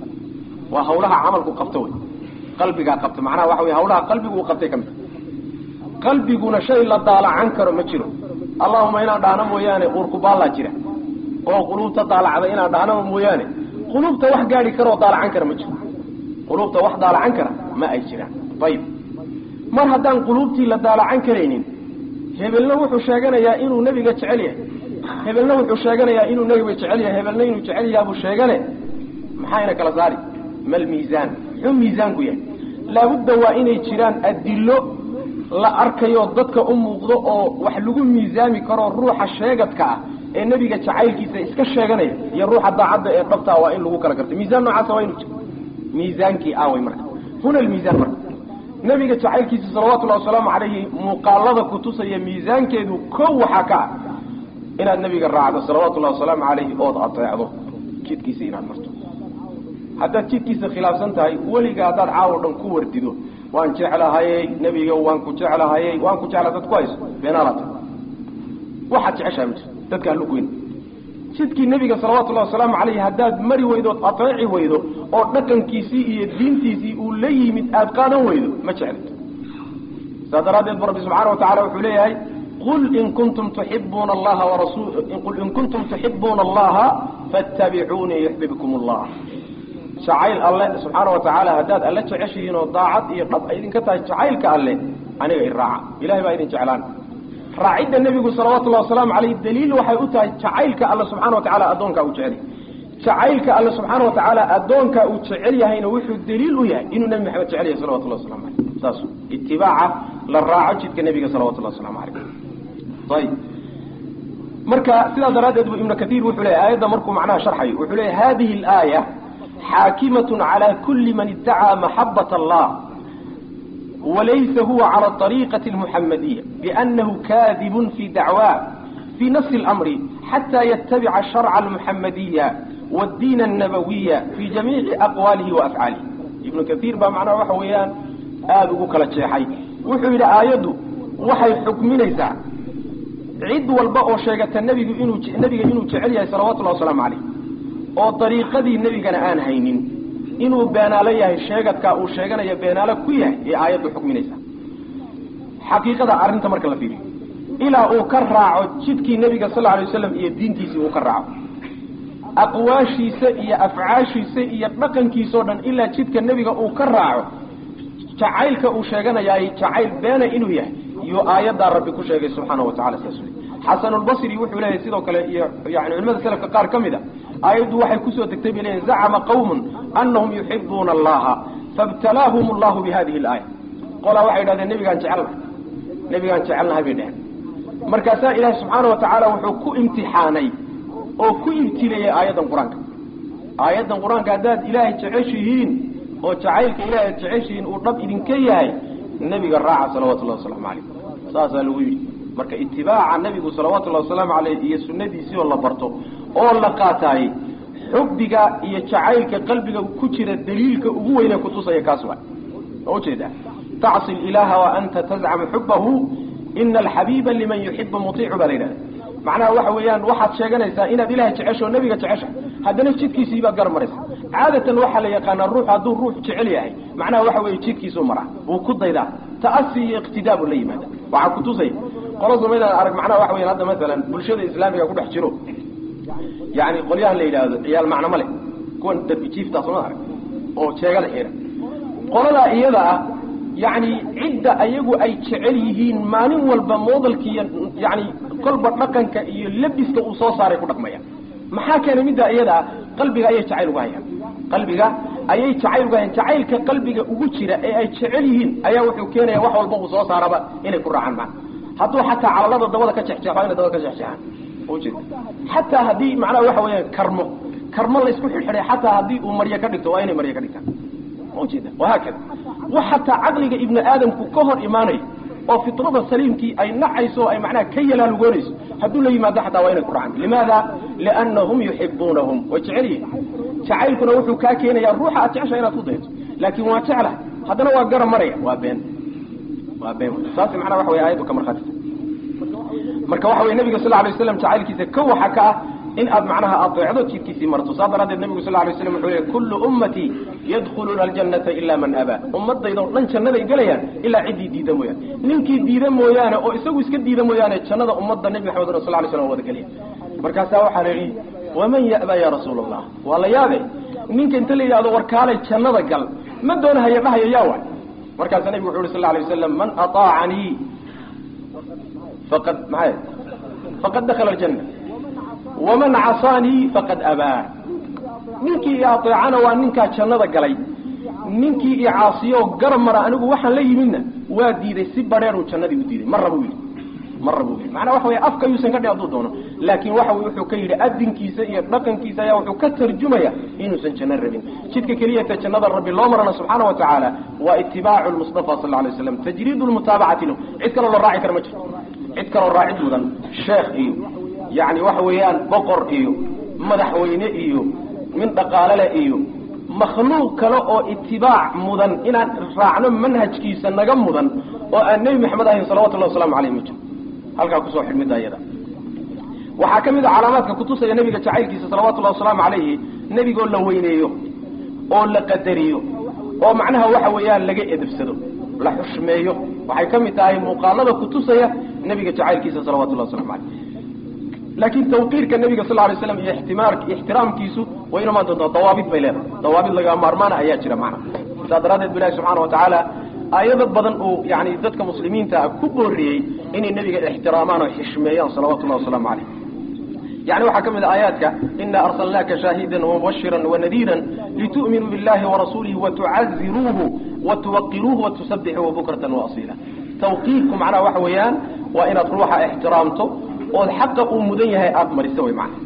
waa hawlaha camalku qabto wey qalbigaa qabta macnaha waxa wey hawlaha qalbigu uu qabtay ka mid qalbiguna shay la daalacan karo ma jiro allahuma inaan dhahno mooyaane uurkubaallaa jira oo quluubta daalacda inaan dhahno mooyaane quluubta wax gaadi kara oo daalacan kara ma jiro quluubta wax daalacan kara ma ay jiraan ayib mar haddaan quluubtii la daalacan karaynin hebelna wuxuu sheeganayaa inuu nebiga jecel yahay hebelna wuxuu sheeganayaa inuu nebiga jecel yahay hebelna inuu jecel yahay buu sheegane maxayna kala saari mal miisaan muxuu miisaanku yahay laabudda waa inay jiraan adilo la arkayo dadka u muuqdo oo wax lagu miisaami karo ruuxa sheegadka ah ee nebiga jacaylkiisa iska sheeganaya iyo ruuxa daacadda ee dhabtaa waa in lagu kala garto miisaan noocaasa waa inuu jiro miisaankii awey marka huna almiisaan marka nebiga jacaylkiisa salawatullahi wasalaamu calayhi muuqaalada kutusaya miisaankeedu kow waxaa ka ah inaad nebiga raacdo salawatullahi wasalaamu calayhi ood ateecdo jidkiisa inaad marto haddaad jidkiisa khilaafsan tahay weliga haddaad caawo dhan ku wardido waan jeclahayey nebiga waan ku jeclahayey waan ku jecla dad ku hayso beenaalata waxaad jeceshahay ma jirto dadka hallugoyn jidkii nebiga salawatullahi wasalaamu calayhi haddaad mari weydo ood ateeci weydo oo dhaqankiisii iyo diintiisii uu la yimid aada qaadan weydo ma jeclid saas daraaddeed bu rabbi subxaana wa tacala wuxuu leeyahay qul in kuntum tuxibuuna allaha warasul qul in kuntum tuxibuuna allaha fattabicuunii yuxbibkum allah jacayl alle subxaana wa tacaala haddaad alle jeceshihiin oo daacad iyo dhab ay idinka tahay jacaylka alle aniga i raaca ilahay baa idin jeclaan raacidda nebigu salawatullahi wasalaamu calayh daliil waxay u tahay jacaylka alle subxana wa tacala addoonkaa uu jecel yahay jacaylka alle subxaana wa tacaala addoonkaa uu jecel yahayna wuxuu daliil u yahay inuu nebi maxamed jecel yahay salawatullahi waslamu calayh saas itibaaca la raaco jidka nebiga salawatullahi waslamu calayh ayib marka sidaa daraaddeed bu ibnu kaiir wuxuu leeyahy aayadda markuu macnaha sharxayo wuxuu leeyahy hadihi alaaya xaakimaة calى kuli man idacaa maxabaة allah walaysa huwa calى طariiqaةi اlmuxamadiya biأnahu kadib fi dacwaa fi nafsi اlamri xatى ytabica sharca اlmuxamadiya wاdiin الnabawiya fi jamiici aqwaalihi waafcaalihi ibnu kaiir baa macnaha waxa weeyaan aada ugu kala jeexay wuxuu yidhi aayaddu waxay xukminaysaa cid walba oo sheegata nebigu inuu nebiga inuu jecel yahay salawatullahi wasalaamu calayh oo dariiqadii nebigana aan haynin inuu beenaalo yahay sheegadkaa uu sheeganaya beenaalo ku yahay ee aayaddu xukminaysaa xaqiiqada arrinta marka la fiiriyo ilaa uu ka raaco jidkii nebiga sal alay waslam iyo diintiisii uu ka raaco aqwaashiisa iyo afcaashiisa iyo dhaqankiisao dhan ilaa jidka nebiga uu ka raaco jacaylka uu sheeganayaay jacayl beena inuu yahay iyo aayaddaa rabbi ku sheegay subxaana wa tacala sidaas wey xasanulbasri wuxuu leeyahay sidoo kale iyo yani culimada selafka qaar ka mid a aayaddu waxay kusoo degtay bay leeyihin zacama qawmun anahum yuxibuuna allaha faibtalaahum allahu bi hadihi alaaya qolaa waxay idhahdeen nebigaan jecelnahay nebigaan jecelnahay bay dheheen markaasaa ilaahi subxaana wa tacaala wuxuu ku imtixaanay oo ku ibtileeyey aayaddan qur-aanka aayaddan qur-aanka haddaad ilaahay jeceshihiin oo jacaylka ilaahay ad jeceshihiin uu dhab idinka yahay nebiga raaca salawatullahi wasalaamu calayh saasaa lagu yidhi marka itibaaca nebigu salawatullahi wasalaamu caleyh iyo sunnadiisii oo la barto oo la qaataayey xubbiga iyo jacaylka qalbiga ku jira daliilka ugu weyne kutusaya kaas waa ma ujeedaa tacsi ilaaha wa anta tazcamu xubahu ina alxabiiba liman yuxibu mutiicu baa la yidhahda macnaha waxa weeyaan waxaad sheeganaysaa inaad ilahay jecesho o nebiga jecesha haddana jidkiisii baad gar maraysa caadatan waxaa la yaqaanaa ruux hadduu ruux jecel yahay macnaha waxa weeye jidkiisuu maraa wuu ku daydaa ta'asi iyo iqtidaa buu la yimaada waxaa kutusaya qolo sumaydaan arag macnaha waxa weyan hadda masalan bulshada islaamiga ku dhex jiro yani qolyahan la yidhaahdo ciyaal macno ma leh kuwan darbi jiiftaa soma arag oo jeegada xihan qoladaa iyada ah yani cidda ayagu ay jecel yihiin maalin walba moodalkiiyo yani kolba dhaqanka iyo labiska uu soo saaray ku dhaqmaya maxaa keenay middaa iyada ah qalbiga ayay jacayl uga hayaan qalbiga ayay jacayl uga hayaan jacaylka qalbiga ugu jira ee ay jecel yihiin ayaa wuxuu keenaya wax walba uu soo saaraba inay ku raacaan maa hadduu xataa calalada dabada ka jexjeexo inay dabada ka jexjeexaan ujeeda xataa haddii macnaha waxa weeyaan karmo karmo laysku xidhxidhay xataa haddii uu maryo ka dhigto waa inay maryo ka dhigtaan ujeeda wahaakada wax xataa caqliga ibnu aadamku ka hor imaanayo oo fitrada saliimkii ay nacayso o ay macnaha ka yalaalugoonayso hadduu la yimaado xataa waa inay ku raacaan limaada liannahum yuxibuunahum way jecel yihin jacaylkuna wuxuu kaa keenayaa ruuxa aad jecesha inaad ku dayto laakiin waa jecla haddana waa gara maraya waa been waa been saas macnaha waxa wey ayaddu ka markhaatisa marka waxa wey nabiga sal alay waslam jacaylkiisa ka waxa ka ah in aad macnaha adeecdo jidkiisii marto saa daraaddeed nabigu sal lay slam wuxuu leey kullu ummatii yadkhuluuna aljannata ilaa man abaa ummadayda o dhan jannaday gelayaan ilaa ciddii diida mooyaane ninkii diida mooyaane oo isagu iska diida mooyaane jannada ummadda nebi maxamed sal lay slam wada gelaya markaasaa waxaa la yidhi waman ya'baa ya rasuula allah waa la yaabe ninka inta la yidhahdo warkaalay jannada gal ma doonahaya dhahaya yaa waay markaasaa nabigu wuxu uhi sal lay wasalam man aطaacanii faqad maxay faqad dakala aljanna waman casaanii faqad abaa ninkii i adeecana waa ninkaa jannada galay ninkii i caasiyo garab mara anigu waxaan la yimidna waa diiday si badheeruu jannadii u diiday ma rabo yidhi ma rabo yidhi macnaa waxa wey afka yuusan ka dhi hadduu doono laakiin waxa wey wuxuu ka yidhi adinkiisa iyo dhaqankiisa ayaa wuxuu ka tarjumaya inuusan janno rabin jidka keliyata jannada rabbi loo marana subxaana wa tacaala waa itibaacu lmustafa sal lla alay waslam tajriid lmutaabacati lahu cid kaloo la raaci kara ma jirto cid kaloo raacid mudan sheekh iyo yani waxa weeyaan boqor iyo madaxweyne iyo min dhaqaalele iyo makhluuq kale oo itibaac mudan inaan raacno manhajkiisa naga mudan oo aan nebi maxamed ahayn salawatullahi waslamu aleyh ma jiro halkaa kusoo xidhmida iyada waxaa ka mid a calaamaadka kutusaya nebiga jacaylkiisa salawatullahi wasalaamu calayhi nebigoo la weyneeyo oo la qadariyo oo macnaha waxa weeyaan laga edebsado la xushmeeyo waxay ka mid tahay muuqaalada kutusaya nebiga jacaylkiisa salawatullahi waslamu caleyh laakiin tawqiirka nebiga sal lay slam iyo ixtimaar ixtiraamkiisu way inumaan doontaa dawaabid bay leedahay dawaabid lagaa maarmaana ayaa jira macna saa daraaddeed bu ilahi subxaana wa tacaala aayado badan uu yani dadka muslimiinta ku booriyey inay nebiga ixtiraamaan oo xishmeeyaan salawatullahi wasalaamu caleyh yani waxaa ka mid a aayaadka ina arsalnaaka shaahidan wamubashira wanadiira litu'minuu billahi warasuulihi watucaziruuhu watuwaqiruuhu watusabixuuhu bukratan waasiila tawqiirku macnaha waxa weeyaan waa inaad ruuxa ixtiraamto ood xaqa uu mudan yahay aada mariso way macna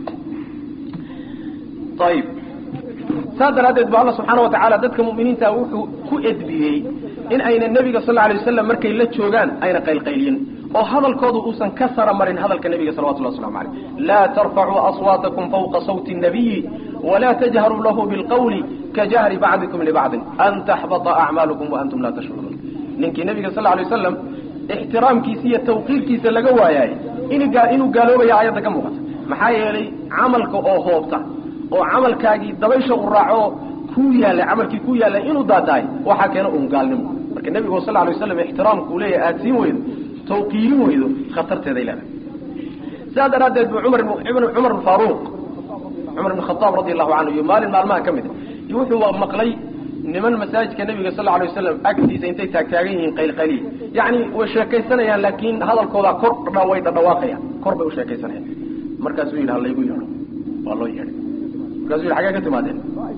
ayib saas daraaddeed ba alla subxaana watacaala dadka mu'miniinta wuxuu ku edbiyey in ayna nebiga sal alay wasalam markay la joogaan ayna qaylqaylyin oo hadalkoodu uusan ka sara marin hadalka nebiga salawatullah waslamu aleyh laa tarfacuu aswaatakum fawqa sawti nabiyi walaa tajharuu lahu bilqawli kajahri bacdikum libacdin an taxbata acmaalukum waantum laa tashcuruun ninkii nebiga sal alay wasalam ixtiraamkiisa iyo tawqiirkiisa laga waayaay inuu gaaloobaya aayadda ka muuqata maxaa yeelay camalka oo hoobta oo camalkaagii dabaysha u raaco ku yaallay camalkii ku yaallay inuu daatahay waxaa keena un gaalnimo marka nebigu sal alay waslam ixtiraamkuu leeyahay aada siin weydo tawqiirin weydo khatarteeday leedahay sidaa daraaddeed bu cumar cumar bn faaruuq cumar bn khadaab radi allahu canhu iyo maalin maalmaha ka mid iyo wuxuu maqlay niman masaajidka nebiga sal alay wasalam agtiisa intay taagtaagan yihiin qaylqayliya yacni way sheekaysanayaan laakiin hadalkooda kor way dhadhawaaqayaan kor bay u sheekaysanayaan markaasuu yidhi halaygu yeedho waa loo yeedhay markasuu yidhi xagee ka timaadeen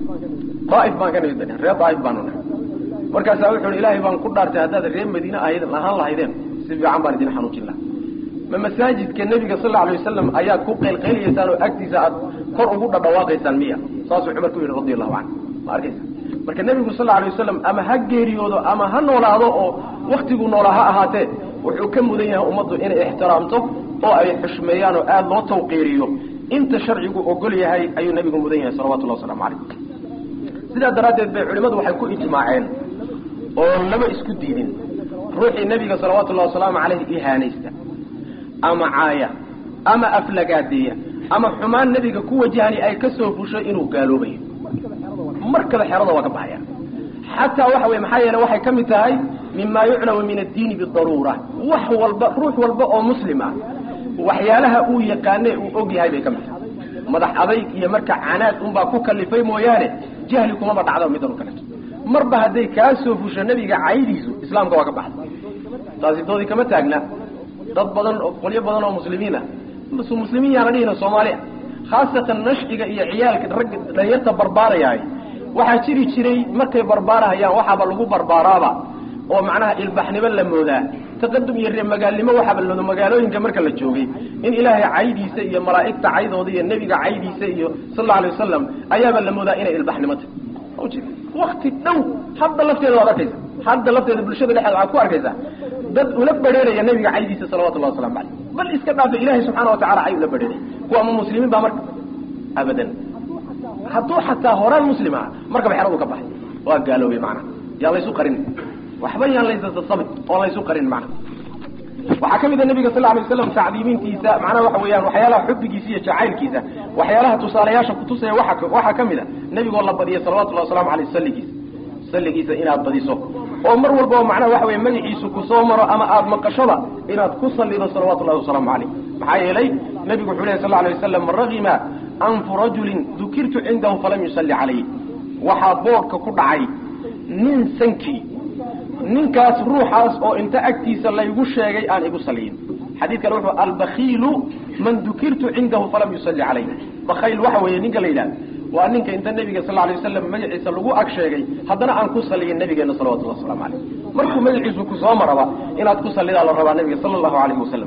daaif baan ka nimid ba reer daaif baanu nahay markaasaa wuxu uhi ilaahay baan ku dhaartay haddaad reer madiine ahayd ahaan lahaydeen si fiican baan idin xanuujin laha ma masaajidka nebiga sal alay wasalam ayaad ku qaylqaylayaysaan oo agtiisa aad kor ugu dhadhawaaqaysaan miya saasuu cumar ku yidhi radi allahu canhu ma arkaysa marka nebigu sal alay wasalam ama ha geeriyoodo ama ha noolaado oo waktiguu noolaa ha ahaatee wuxuu ka mudan yahay ummaddu inay ixtiraamto oo ay xushmeeyaan oo aada loo tawqiiriyo inta sharcigu ogol yahay ayuu nebigu mudan yahay salawatullahi waslamu calayh sidaa daraaddeed bay culimmadu waxay ku ijmaaceen oo lama isku diidin ruuxii nebiga salawatullahi wasalaamu caleyhi ihaanaysta ama caaya ama aflagaadeeya ama xumaan nebiga ku wajahani ay ka soo fusho inuu gaaloobayo markaba xerada waa ka baxaya xataa waxa wey maxaa yeele waxay ka mid tahay mima yuclamu min addiini bidaruura wax walba ruux walba oo muslim ah waxyaalaha uu yaqaane uu og yahay bay ka mid tahay madax adayg iyo marka canaad unbaa ku kalifay mooyaane jahli kumaba dhacdo midan o kaleeto marba hadday kaa soo fusho nebiga caydiisu islaamka waa ka baxda taasi doodii kama taagna dad badan oo qolyo badan oo muslimiin ah muslimiin yaana dhihina soomaaliya khaasatan nashciga iyo ciyaalka ragga dhalinyarta barbaarayahay waxaa jiri jiray markay barbaarahayaan waxaaba lagu barbaaraaba oo macnaha ilbaxnimo la moodaa taqadum iyo reer magaalnimo waxaaba lado magaalooyinka marka la joogay in ilaahay caydiisa iyo malaa'igta caydooda iyo nebiga caydiisa iyo sal alla alay wasalam ayaaba la moodaa inay ilbaxnimo tahy wakti dhow hadda lafteeda waad arkaysa hadda lafteeda bulshada dhexeeda waxaad ku arkaysaa dad ula badheeraya nebiga caydiisa salawatullahi waslamu caleyh bal iska dhaafa ilahay subxaana watacala cay ula badheeraya kuwa ama muslimiin baa marka abadan hadduu xataa horaan muslim aha markaba xeradu ka baxay waa gaaloobay macnaha yaan laysu qarin waxba yaan laysasasabin oo laysu qarin macnaha waxaa ka mid a nabiga sal alay waslam tacdiimintiisa macnaha waxa weeyaan waxyaalaha xubbigiisa iyo jacaylkiisa waxyaalaha tusaalayaasha kutusaya waa waxaa ka mid a nebigoo la badiyay salawatullahi waslamu aleyh salligiisa salligiisa inaad badiso oo mar walba macnaha waxa weye magaciisu kusoo maro ama aada maqashoda inaad ku sallido salawatullahi wasalaamu caleyh maxaa yeelay nebigu wuxuu lehy sal lla alay wasalam ragima anfu rajulin dukirtu cindahu falam yusalli calayh waxaa boodhka ku dhacay nin sankii ninkaas ruuxaas oo inta agtiisa laygu sheegay aan igu saliyin xadiid kale wuxuu albakiilu man dukirtu cindahu falam yusalli calayh bakayl waxa weeye ninka la yidhahda waa ninka inta nebiga sal alay wasalam magaciisa lagu ag sheegay haddana aan ku saliyin nabigeena salawatullah waslamu caleyh markuu magaciisu kusoo maraba inaad ku salidaa la rabaa nabiga sala allahu alayhi wasalam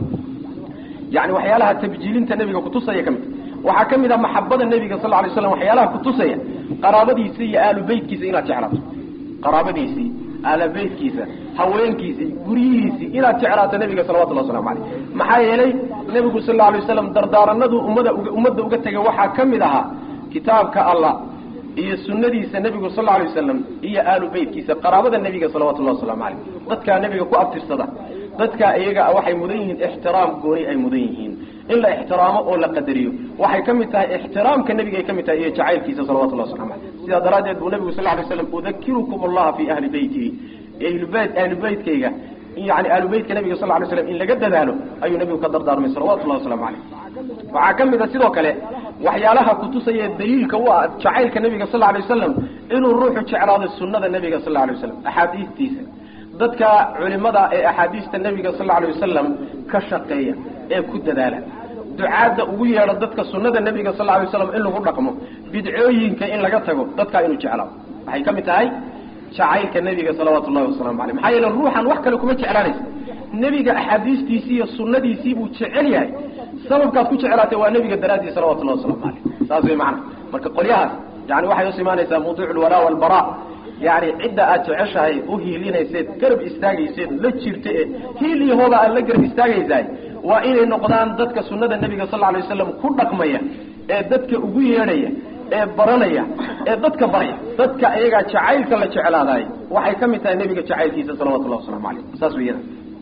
yani waxyaalaha tabjiilinta nebiga kutusaya ka mid waxaa ka mid a maxabada nebiga sal lay slam waxyaalaha kutusaya qaraabadiisa iyo aalu beytkiisa inaad jeclaato qaraabadiisii aalabeytkiisa haweenkiisii guryihiisii inaad jeclaato nebiga salawatullah waslamu caleyh maxaa yeelay nebigu sal lla alay waslam dardaaranadu ummada ummadda uga tegay waxaa ka mid ahaa kitaabka allah iyo sunadiisa nebigu sal alay wasalam iyo aalu beytkiisa qaraabada nebiga salawatullahi waslamu caleyh dadkaa nebiga ku abtirsada dadkaa iyaga waxay mudan yihiin ixtiraam gooni ay mudan yihiin in la ixtiraamo oo la qadariyo waxay ka mid tahay ixtiraamka nebiga ay ka mid tahay iyo jacaylkiisa salawatullah waslamu caleyh sidaa daraaddeed buu nebigu sal lay slam udakirukum allaha fi ahli beytihi ahlubeyt ahlu beytkayga yani ahlu beytka nebiga sal lay slam in laga dadaalo ayuu nebigu ka dardaarmay salawatullahi waslamu caleyh waxaa ka mid a sidoo kale waxyaalaha kutusaya daliilka u ah jacaylka nebiga sal lay wasalam inuu ruuxu jeclaado sunada nebiga sal lay wasalam axaadiistiisa dadka culimada ee axaadiista nebiga sal alay wasalam ka shaqeeya ee ku dadaala ducaadda ugu yeedho dadka sunada nebiga sal lay waslam in lagu dhaqmo bidcooyinka in laga tago dadkaa inuu jeclaado waxay ka mid tahay jacaylka nebiga salawaatu llahi waslamu aleyh maxaa yeele ruuxan wax kale kuma jeclaanaysa nebiga axaadiistiisii iyo sunadiisii buu jecel yahay sababkaad ku jeclaatay waa nebiga daraadii salawatullahi waslamu aleyh saas way macana marka qolyahaas yani waxay us imaanaysaa mawduuc lwalaa walbara yani cidda aad jeceshahay u hiilinayseed garab istaagayseed la jirta ee hiil iyo hooda aad la garab istaagaysahay waa inay noqdaan dadka sunada nebiga sal alay wasalam ku dhaqmaya ee dadka ugu yeedhaya ee baranaya ee dadka baraya dadka iyagaa jacaylka la jeclaadaay waxay ka mid tahay nebiga jacaylkiisa salawatullahi waslamu aleyh saas weyada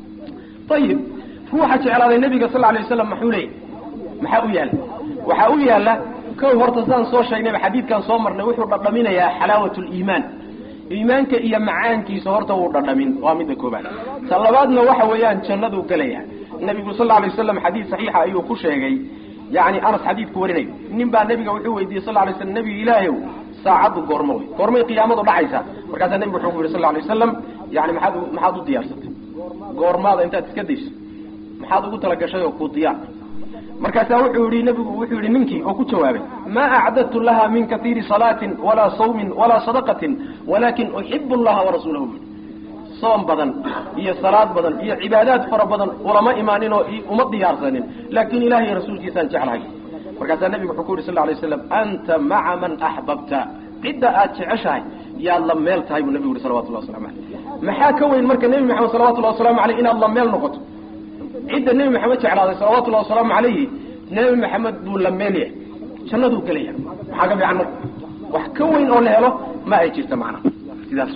ayib ruuxa jeclaaday nebiga sal alay waslam maxuu leeyay maxaa u yaalla waxaa u yaalla kow horta sidaan soo sheegnayba xadiidkan soo marnay wuxuu dhadhaminayaa xalaawat liimaan iimaanka iyo macaankiisa horta wuu dhadhamin waa midda koobaad ta labaadna waxa weeyaan jannaduu gelaya nebigu sal alay waslam xadiid saxiixa ayuu ku sheegay yani anas xadiidku warinayo nin baa nebiga wuxuu weydiiyey sal lay slam nebiga ilaahayow saacaddu goormo wey goormay qiyaamadu dhacaysaa markaasaa nebigu wuxuu ku yihi sal lay wasalam yani maxaad maxaad u diyaarsatay goormaada intaad iska dayso maxaad ugu talagashay oo ku diyaar markaasaa wuxuu yihi nebigu wuxuu yihi ninkii oo ku jawaabay maa acdadtu laha min kaiiri salaatin walaa sawmin walaa sadaqatin walakin uxibu llaha warasuulahu soom badan iyo salaad badan iyo cibaadaad fara badan ulama imaanin oo uma diyaarsanin laakin ilahay rasuulkiisaan jeclahay markaasaa nebigu wuxuu ku yihi sal lay slam anta maca man axbabta cidda aad jeceshahay yaad la meel tahay buu nebigu yihi salawatullah waslamu aleyh maxaa ka weyn marka nebi maxamed salawatullahi waslamu aleyh inaad la meel noqoto cidda nebi maxamed jeclaaday salawatullahi wasalaamu calayhi nebi maxamed buu la meel yahay jannaduu gelaya maxaa ka fiican marka wax ka weyn oo la helo ma ay jirta macnaha sidaas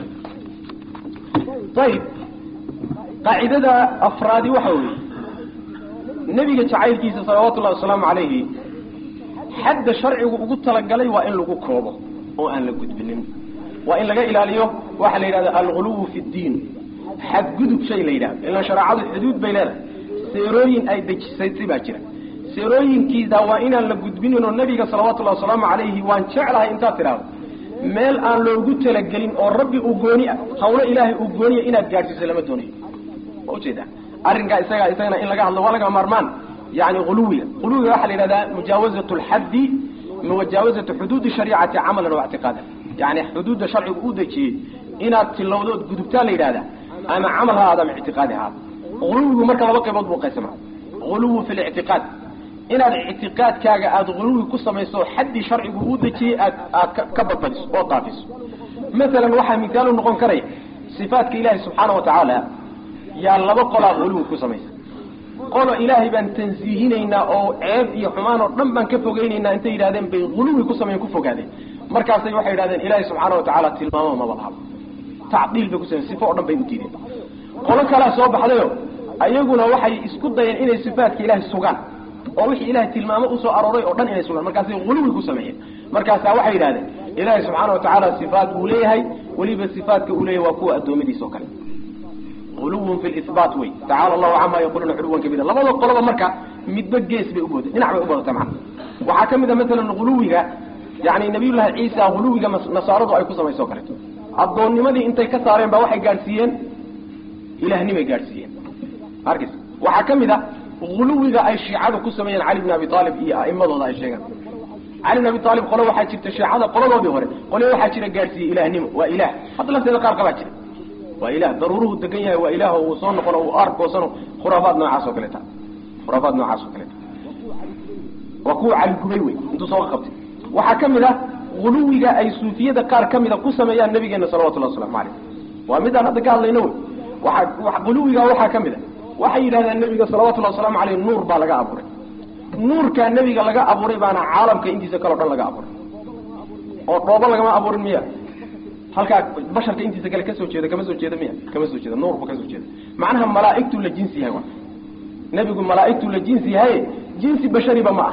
ayib qaacidada afraadi waxa weeye nebiga jacaylkiisa salawaatullahi wasalaamu calayhi xadda sharcigu ugu talagalay waa in lagu koobo oo aan la gudbinin waa in laga ilaaliyo waxaa la yidhahda alguluwu fi ddiin xadgudub shay la yidhahdo ilan shareecadu xuduud bay leedahay seerooyin ay dejisatay baa jira seerooyinkiisa waa inaan la gudbinin oo nebiga salawatullahi wasalaamu calayhi waan jeclahay intaad tidhaahdo meel aan loogu talagelin oo rabbi uu gooni ah hawlo ilaahay uu gooniya inaad gaadhsiiso lama doonayo ma ujeeda arrinkaa isaga isagana in laga hadlo waa laga maarmaan yani uluwiga uluwiga waxaa la yidhahdaa mujaawazatu lxaddi mujaawazatu xuduudi shariicati camalan wa ictiqaadan yani xuduudda sharcigu u dejiyey inaad tilowdood gudubtaa la yidhahdaa ama camal ha ahaada ama ictiqaadi ha ahaada uluwigu marka laba qaybood buu qaysama uluwi fi lictiqaad inaad ictiqaadkaaga aada uluwi ku samayso xaddii sharcigu u dejiyey aad aad ka badbadiso oo daafiso maalan waxaa mithaalu noqon karaya sifaatka ilaahi subxaana wa tacaala yaa laba qolaa uluwi ku samaysa qolo ilaahay baan tansiihinaynaa oo ceeb iyo xumaan oo dhan baan ka fogeynaynaa intay yidhahdeen bay uluwi ku samayen ku fogaadeen markaasay waxay yidhahdeen ilaahay subxaana wa tacaala tilmaamo maba lahabo tacdiil bay ku samayen sifo o dhan bay u diideen qolo kalaa soo baxdayo ayaguna waxay isku dayeen inay sifaatka ilaahay sugaan oo wixii ilahay tilmaamo usoo arooray oo dhan inay sugaan markaasay huluwi ku sameeyeen markaasaa waxay yidhahdeen ilaahay subxaana watacaala sifaat buu leeyahay weliba sifaatka uu leeyahay waa kuwa addoommadiisa oo kale uluwun fi libaat wey tacala allahu camaa yaquluuna culuwan kabira labada qoloba marka midba gees bay ubooda dhinac bay ubadata macana waxaa ka mid a masalan huluwiga yani nabiyullahi ciisa huluwiga nasaaradu ay ku samayso o kaleeto addoonnimadii intay ka saareen ba waxay gaadhsiiyeen ilahnimay gaadhsiiyeen arkis waxaa ka mid a huluwiga ay shiicadu ku sameeyeen cali bn abi aalib iyo a'imadooda ay sheegaan cali bn abi aalib qolo waxaa jirta shiicada qoladoodii hore qole waxaa jira gaadhsiiyey ilahnimo waa ilah hadda lafteeda qaar qabaa jira waa ilah daruuruhu degan yahay waa ilaah uu soo noqono uu arkoosano khuraafaad noocaas oo kaleeta khuraafaad noocaas oo kaleeta waa kuwa caligubay wey intuu soo qabtay waxaa ka mid ah huluwiga ay suufiyada qaar ka mida ku sameeyaan nabigeena salawatullahi waslamu caleyh waa midaan hadda ka hadlayno wey waaa huluwiga waxaa ka mid a waxay yidhahdaan nabiga salawatullahi wasalaamu caleyh nuur baa laga abuuray nuurkaa nebiga laga abuuray baana caalamka intiisa kaleo dhan laga abuuray oo dhoobo lagama abuurin miya halkaa basharka intiisa kale kasoo jeeda kama soo jeeda miya kama soo jeeda nuurba kasoo jeeda macnaha malaaigtuu la jinsi yahay nebigu malaaigtuu la jinsi yahay jinsi bashariba ma ah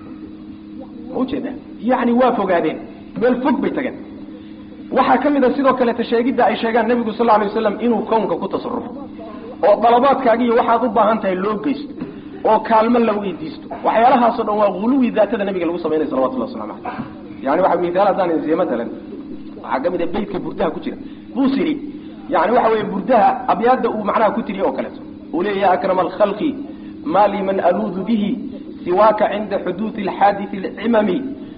ma ujeeda yani waa fogaadeen meel fog bay tageen waxaa ka mid a sidoo kaleeta sheegidda ay sheegaan nebigu sal lla alay waslam inuu kownka ku tasarufo oo dalabaadkaaga iyo waxaad u baahan tahay loo geysto oo kaalmo la weydiisto waxyaalahaasoo dhan waa huluwi daatada nabiga lagu sameynaya salawatullah waslamu caleyh yani waxa misaal haddaan insiye matalan waxaa ka mid a beytka burdaha ku jira busiri yani waxa weeye burdaha abyaadda uu macnaha ku tiriye oo kaleeto uu leeya ya akrama alkhalqi ma liman aluudu bihi siwaaka cinda xuduudi alxaadisi alcimami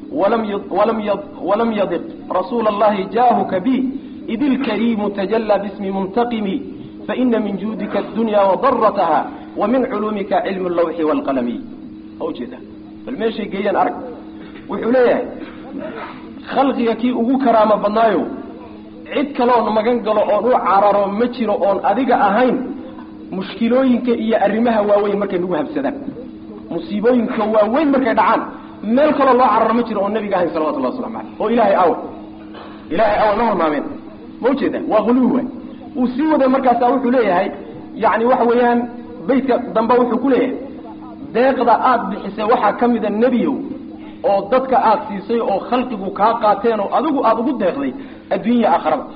walam yadiq rasuula allahi jaahuka bi id ilkariimu tajallaa bismi muntaqimi faina min juudika addunya wadarataha wa min culuumika cilmu allawxi waalqalami ha ujeeda bal meeshay geeyaan arag wuxuu leeyahay khalqiga kii ugu karaamo badnaayo cid kaloon magan galo oon u cararo ma jiro oon adiga ahayn mushkilooyinka iyo arrimaha waaweyn markay nagu habsadaan musiibooyinka waaweyn markay dhacaan meel kaloo loo cararo ma jiro oon nabiga ahayn salawatullahi waslamu caleyh oo ilaahay awa ilaahay awa ma hormaameen ma ujeeda waa huluwi waay uu sii waday markaasa wuxuu leeyahay yani waxa weeyaan beytka dambe wuxuu ku leeyahay deeqda aada bixisay waxaa ka mida nebiyow oo dadka aada siisay oo khalqigu kaa qaateen oo adigu aada ugu deeqday adduunya aakharada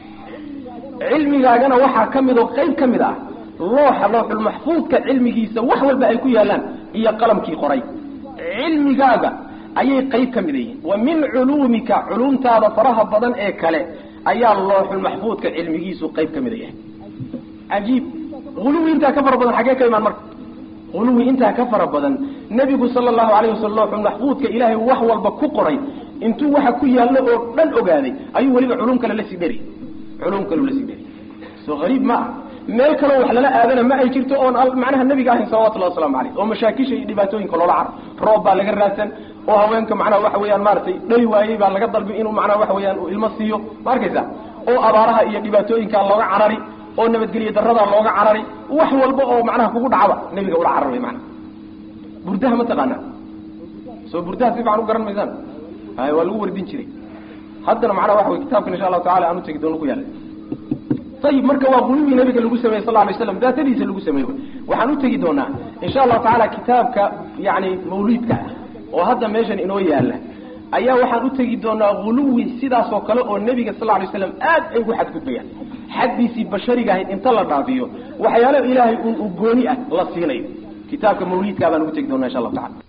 cilmigaagana waxaa ka mid oo qayb ka mid ah looxa looxulmaxfuudka cilmigiisa wax walba ay ku yaalaan iyo qalamkii qoray cilmigaaga ayay qayb ka mid yihiin wa min culuumika culumtaada faraha badan ee kale ayaa looxulmaxfuudka cilmigiisu qayb ka mida yahay cajiib huluwi intaa ka fara badan xaggee ka imaan marka huluwi intaa ka fara badan nebigu sala allahu alayh wasalam looxulmaxfuudka ilaahay wax walba ku qoray intuu waxa ku yaallo oo dhan ogaaday ayuu weliba culum kale lasii dheri culum kaleu lasii dheri soo hariib ma ah meel kaloo wax lala aadana ma ay jirto oon macnaha nebiga ahayn salawatullahi waslamu caleyh oo mashaakisha iyo dhibaatooyinka loola caro roob baa laga raadsan oo haweenka macnaha waxa weeyaan maaragtay dhali waayey baa laga dalbi inuu macnaha waxa weeyaan uu ilmo siiyo ma arkaysa oo abaaraha iyo dhibaatooyinkaa looga carari oo nabadgelyo daradaa looga carari wax walba oo macnaha kugu dhacba nebiga ula cararmay macnaha burdaha ma taqaanaa soo burdaha si fican u garan maysaan hay waa lagu wardin jiray haddana macnaha waxa wey kitaabkan insha allahu tacala aan utegi doono ku yaala ayib marka waa qulubii nabiga lagu sameyey sal lay slam daatadiisa lagu sameey waxaan u tegi doonaa insha allahu tacaala kitaabka yani mawliidka ah oo hadda meeshan inoo yaala ayaa waxaan u tegi doonaa huluwi sidaasoo kale oo nebiga sal lay slam aad ay ugu xadgudbayaan xaddiisii bashariga ahayd inta la dhaafiyo waxyaalo ilaahay un u gooni ah la siinayo kitaabka mawliidkaa baan ugu tegi doonaa insha allahu tacala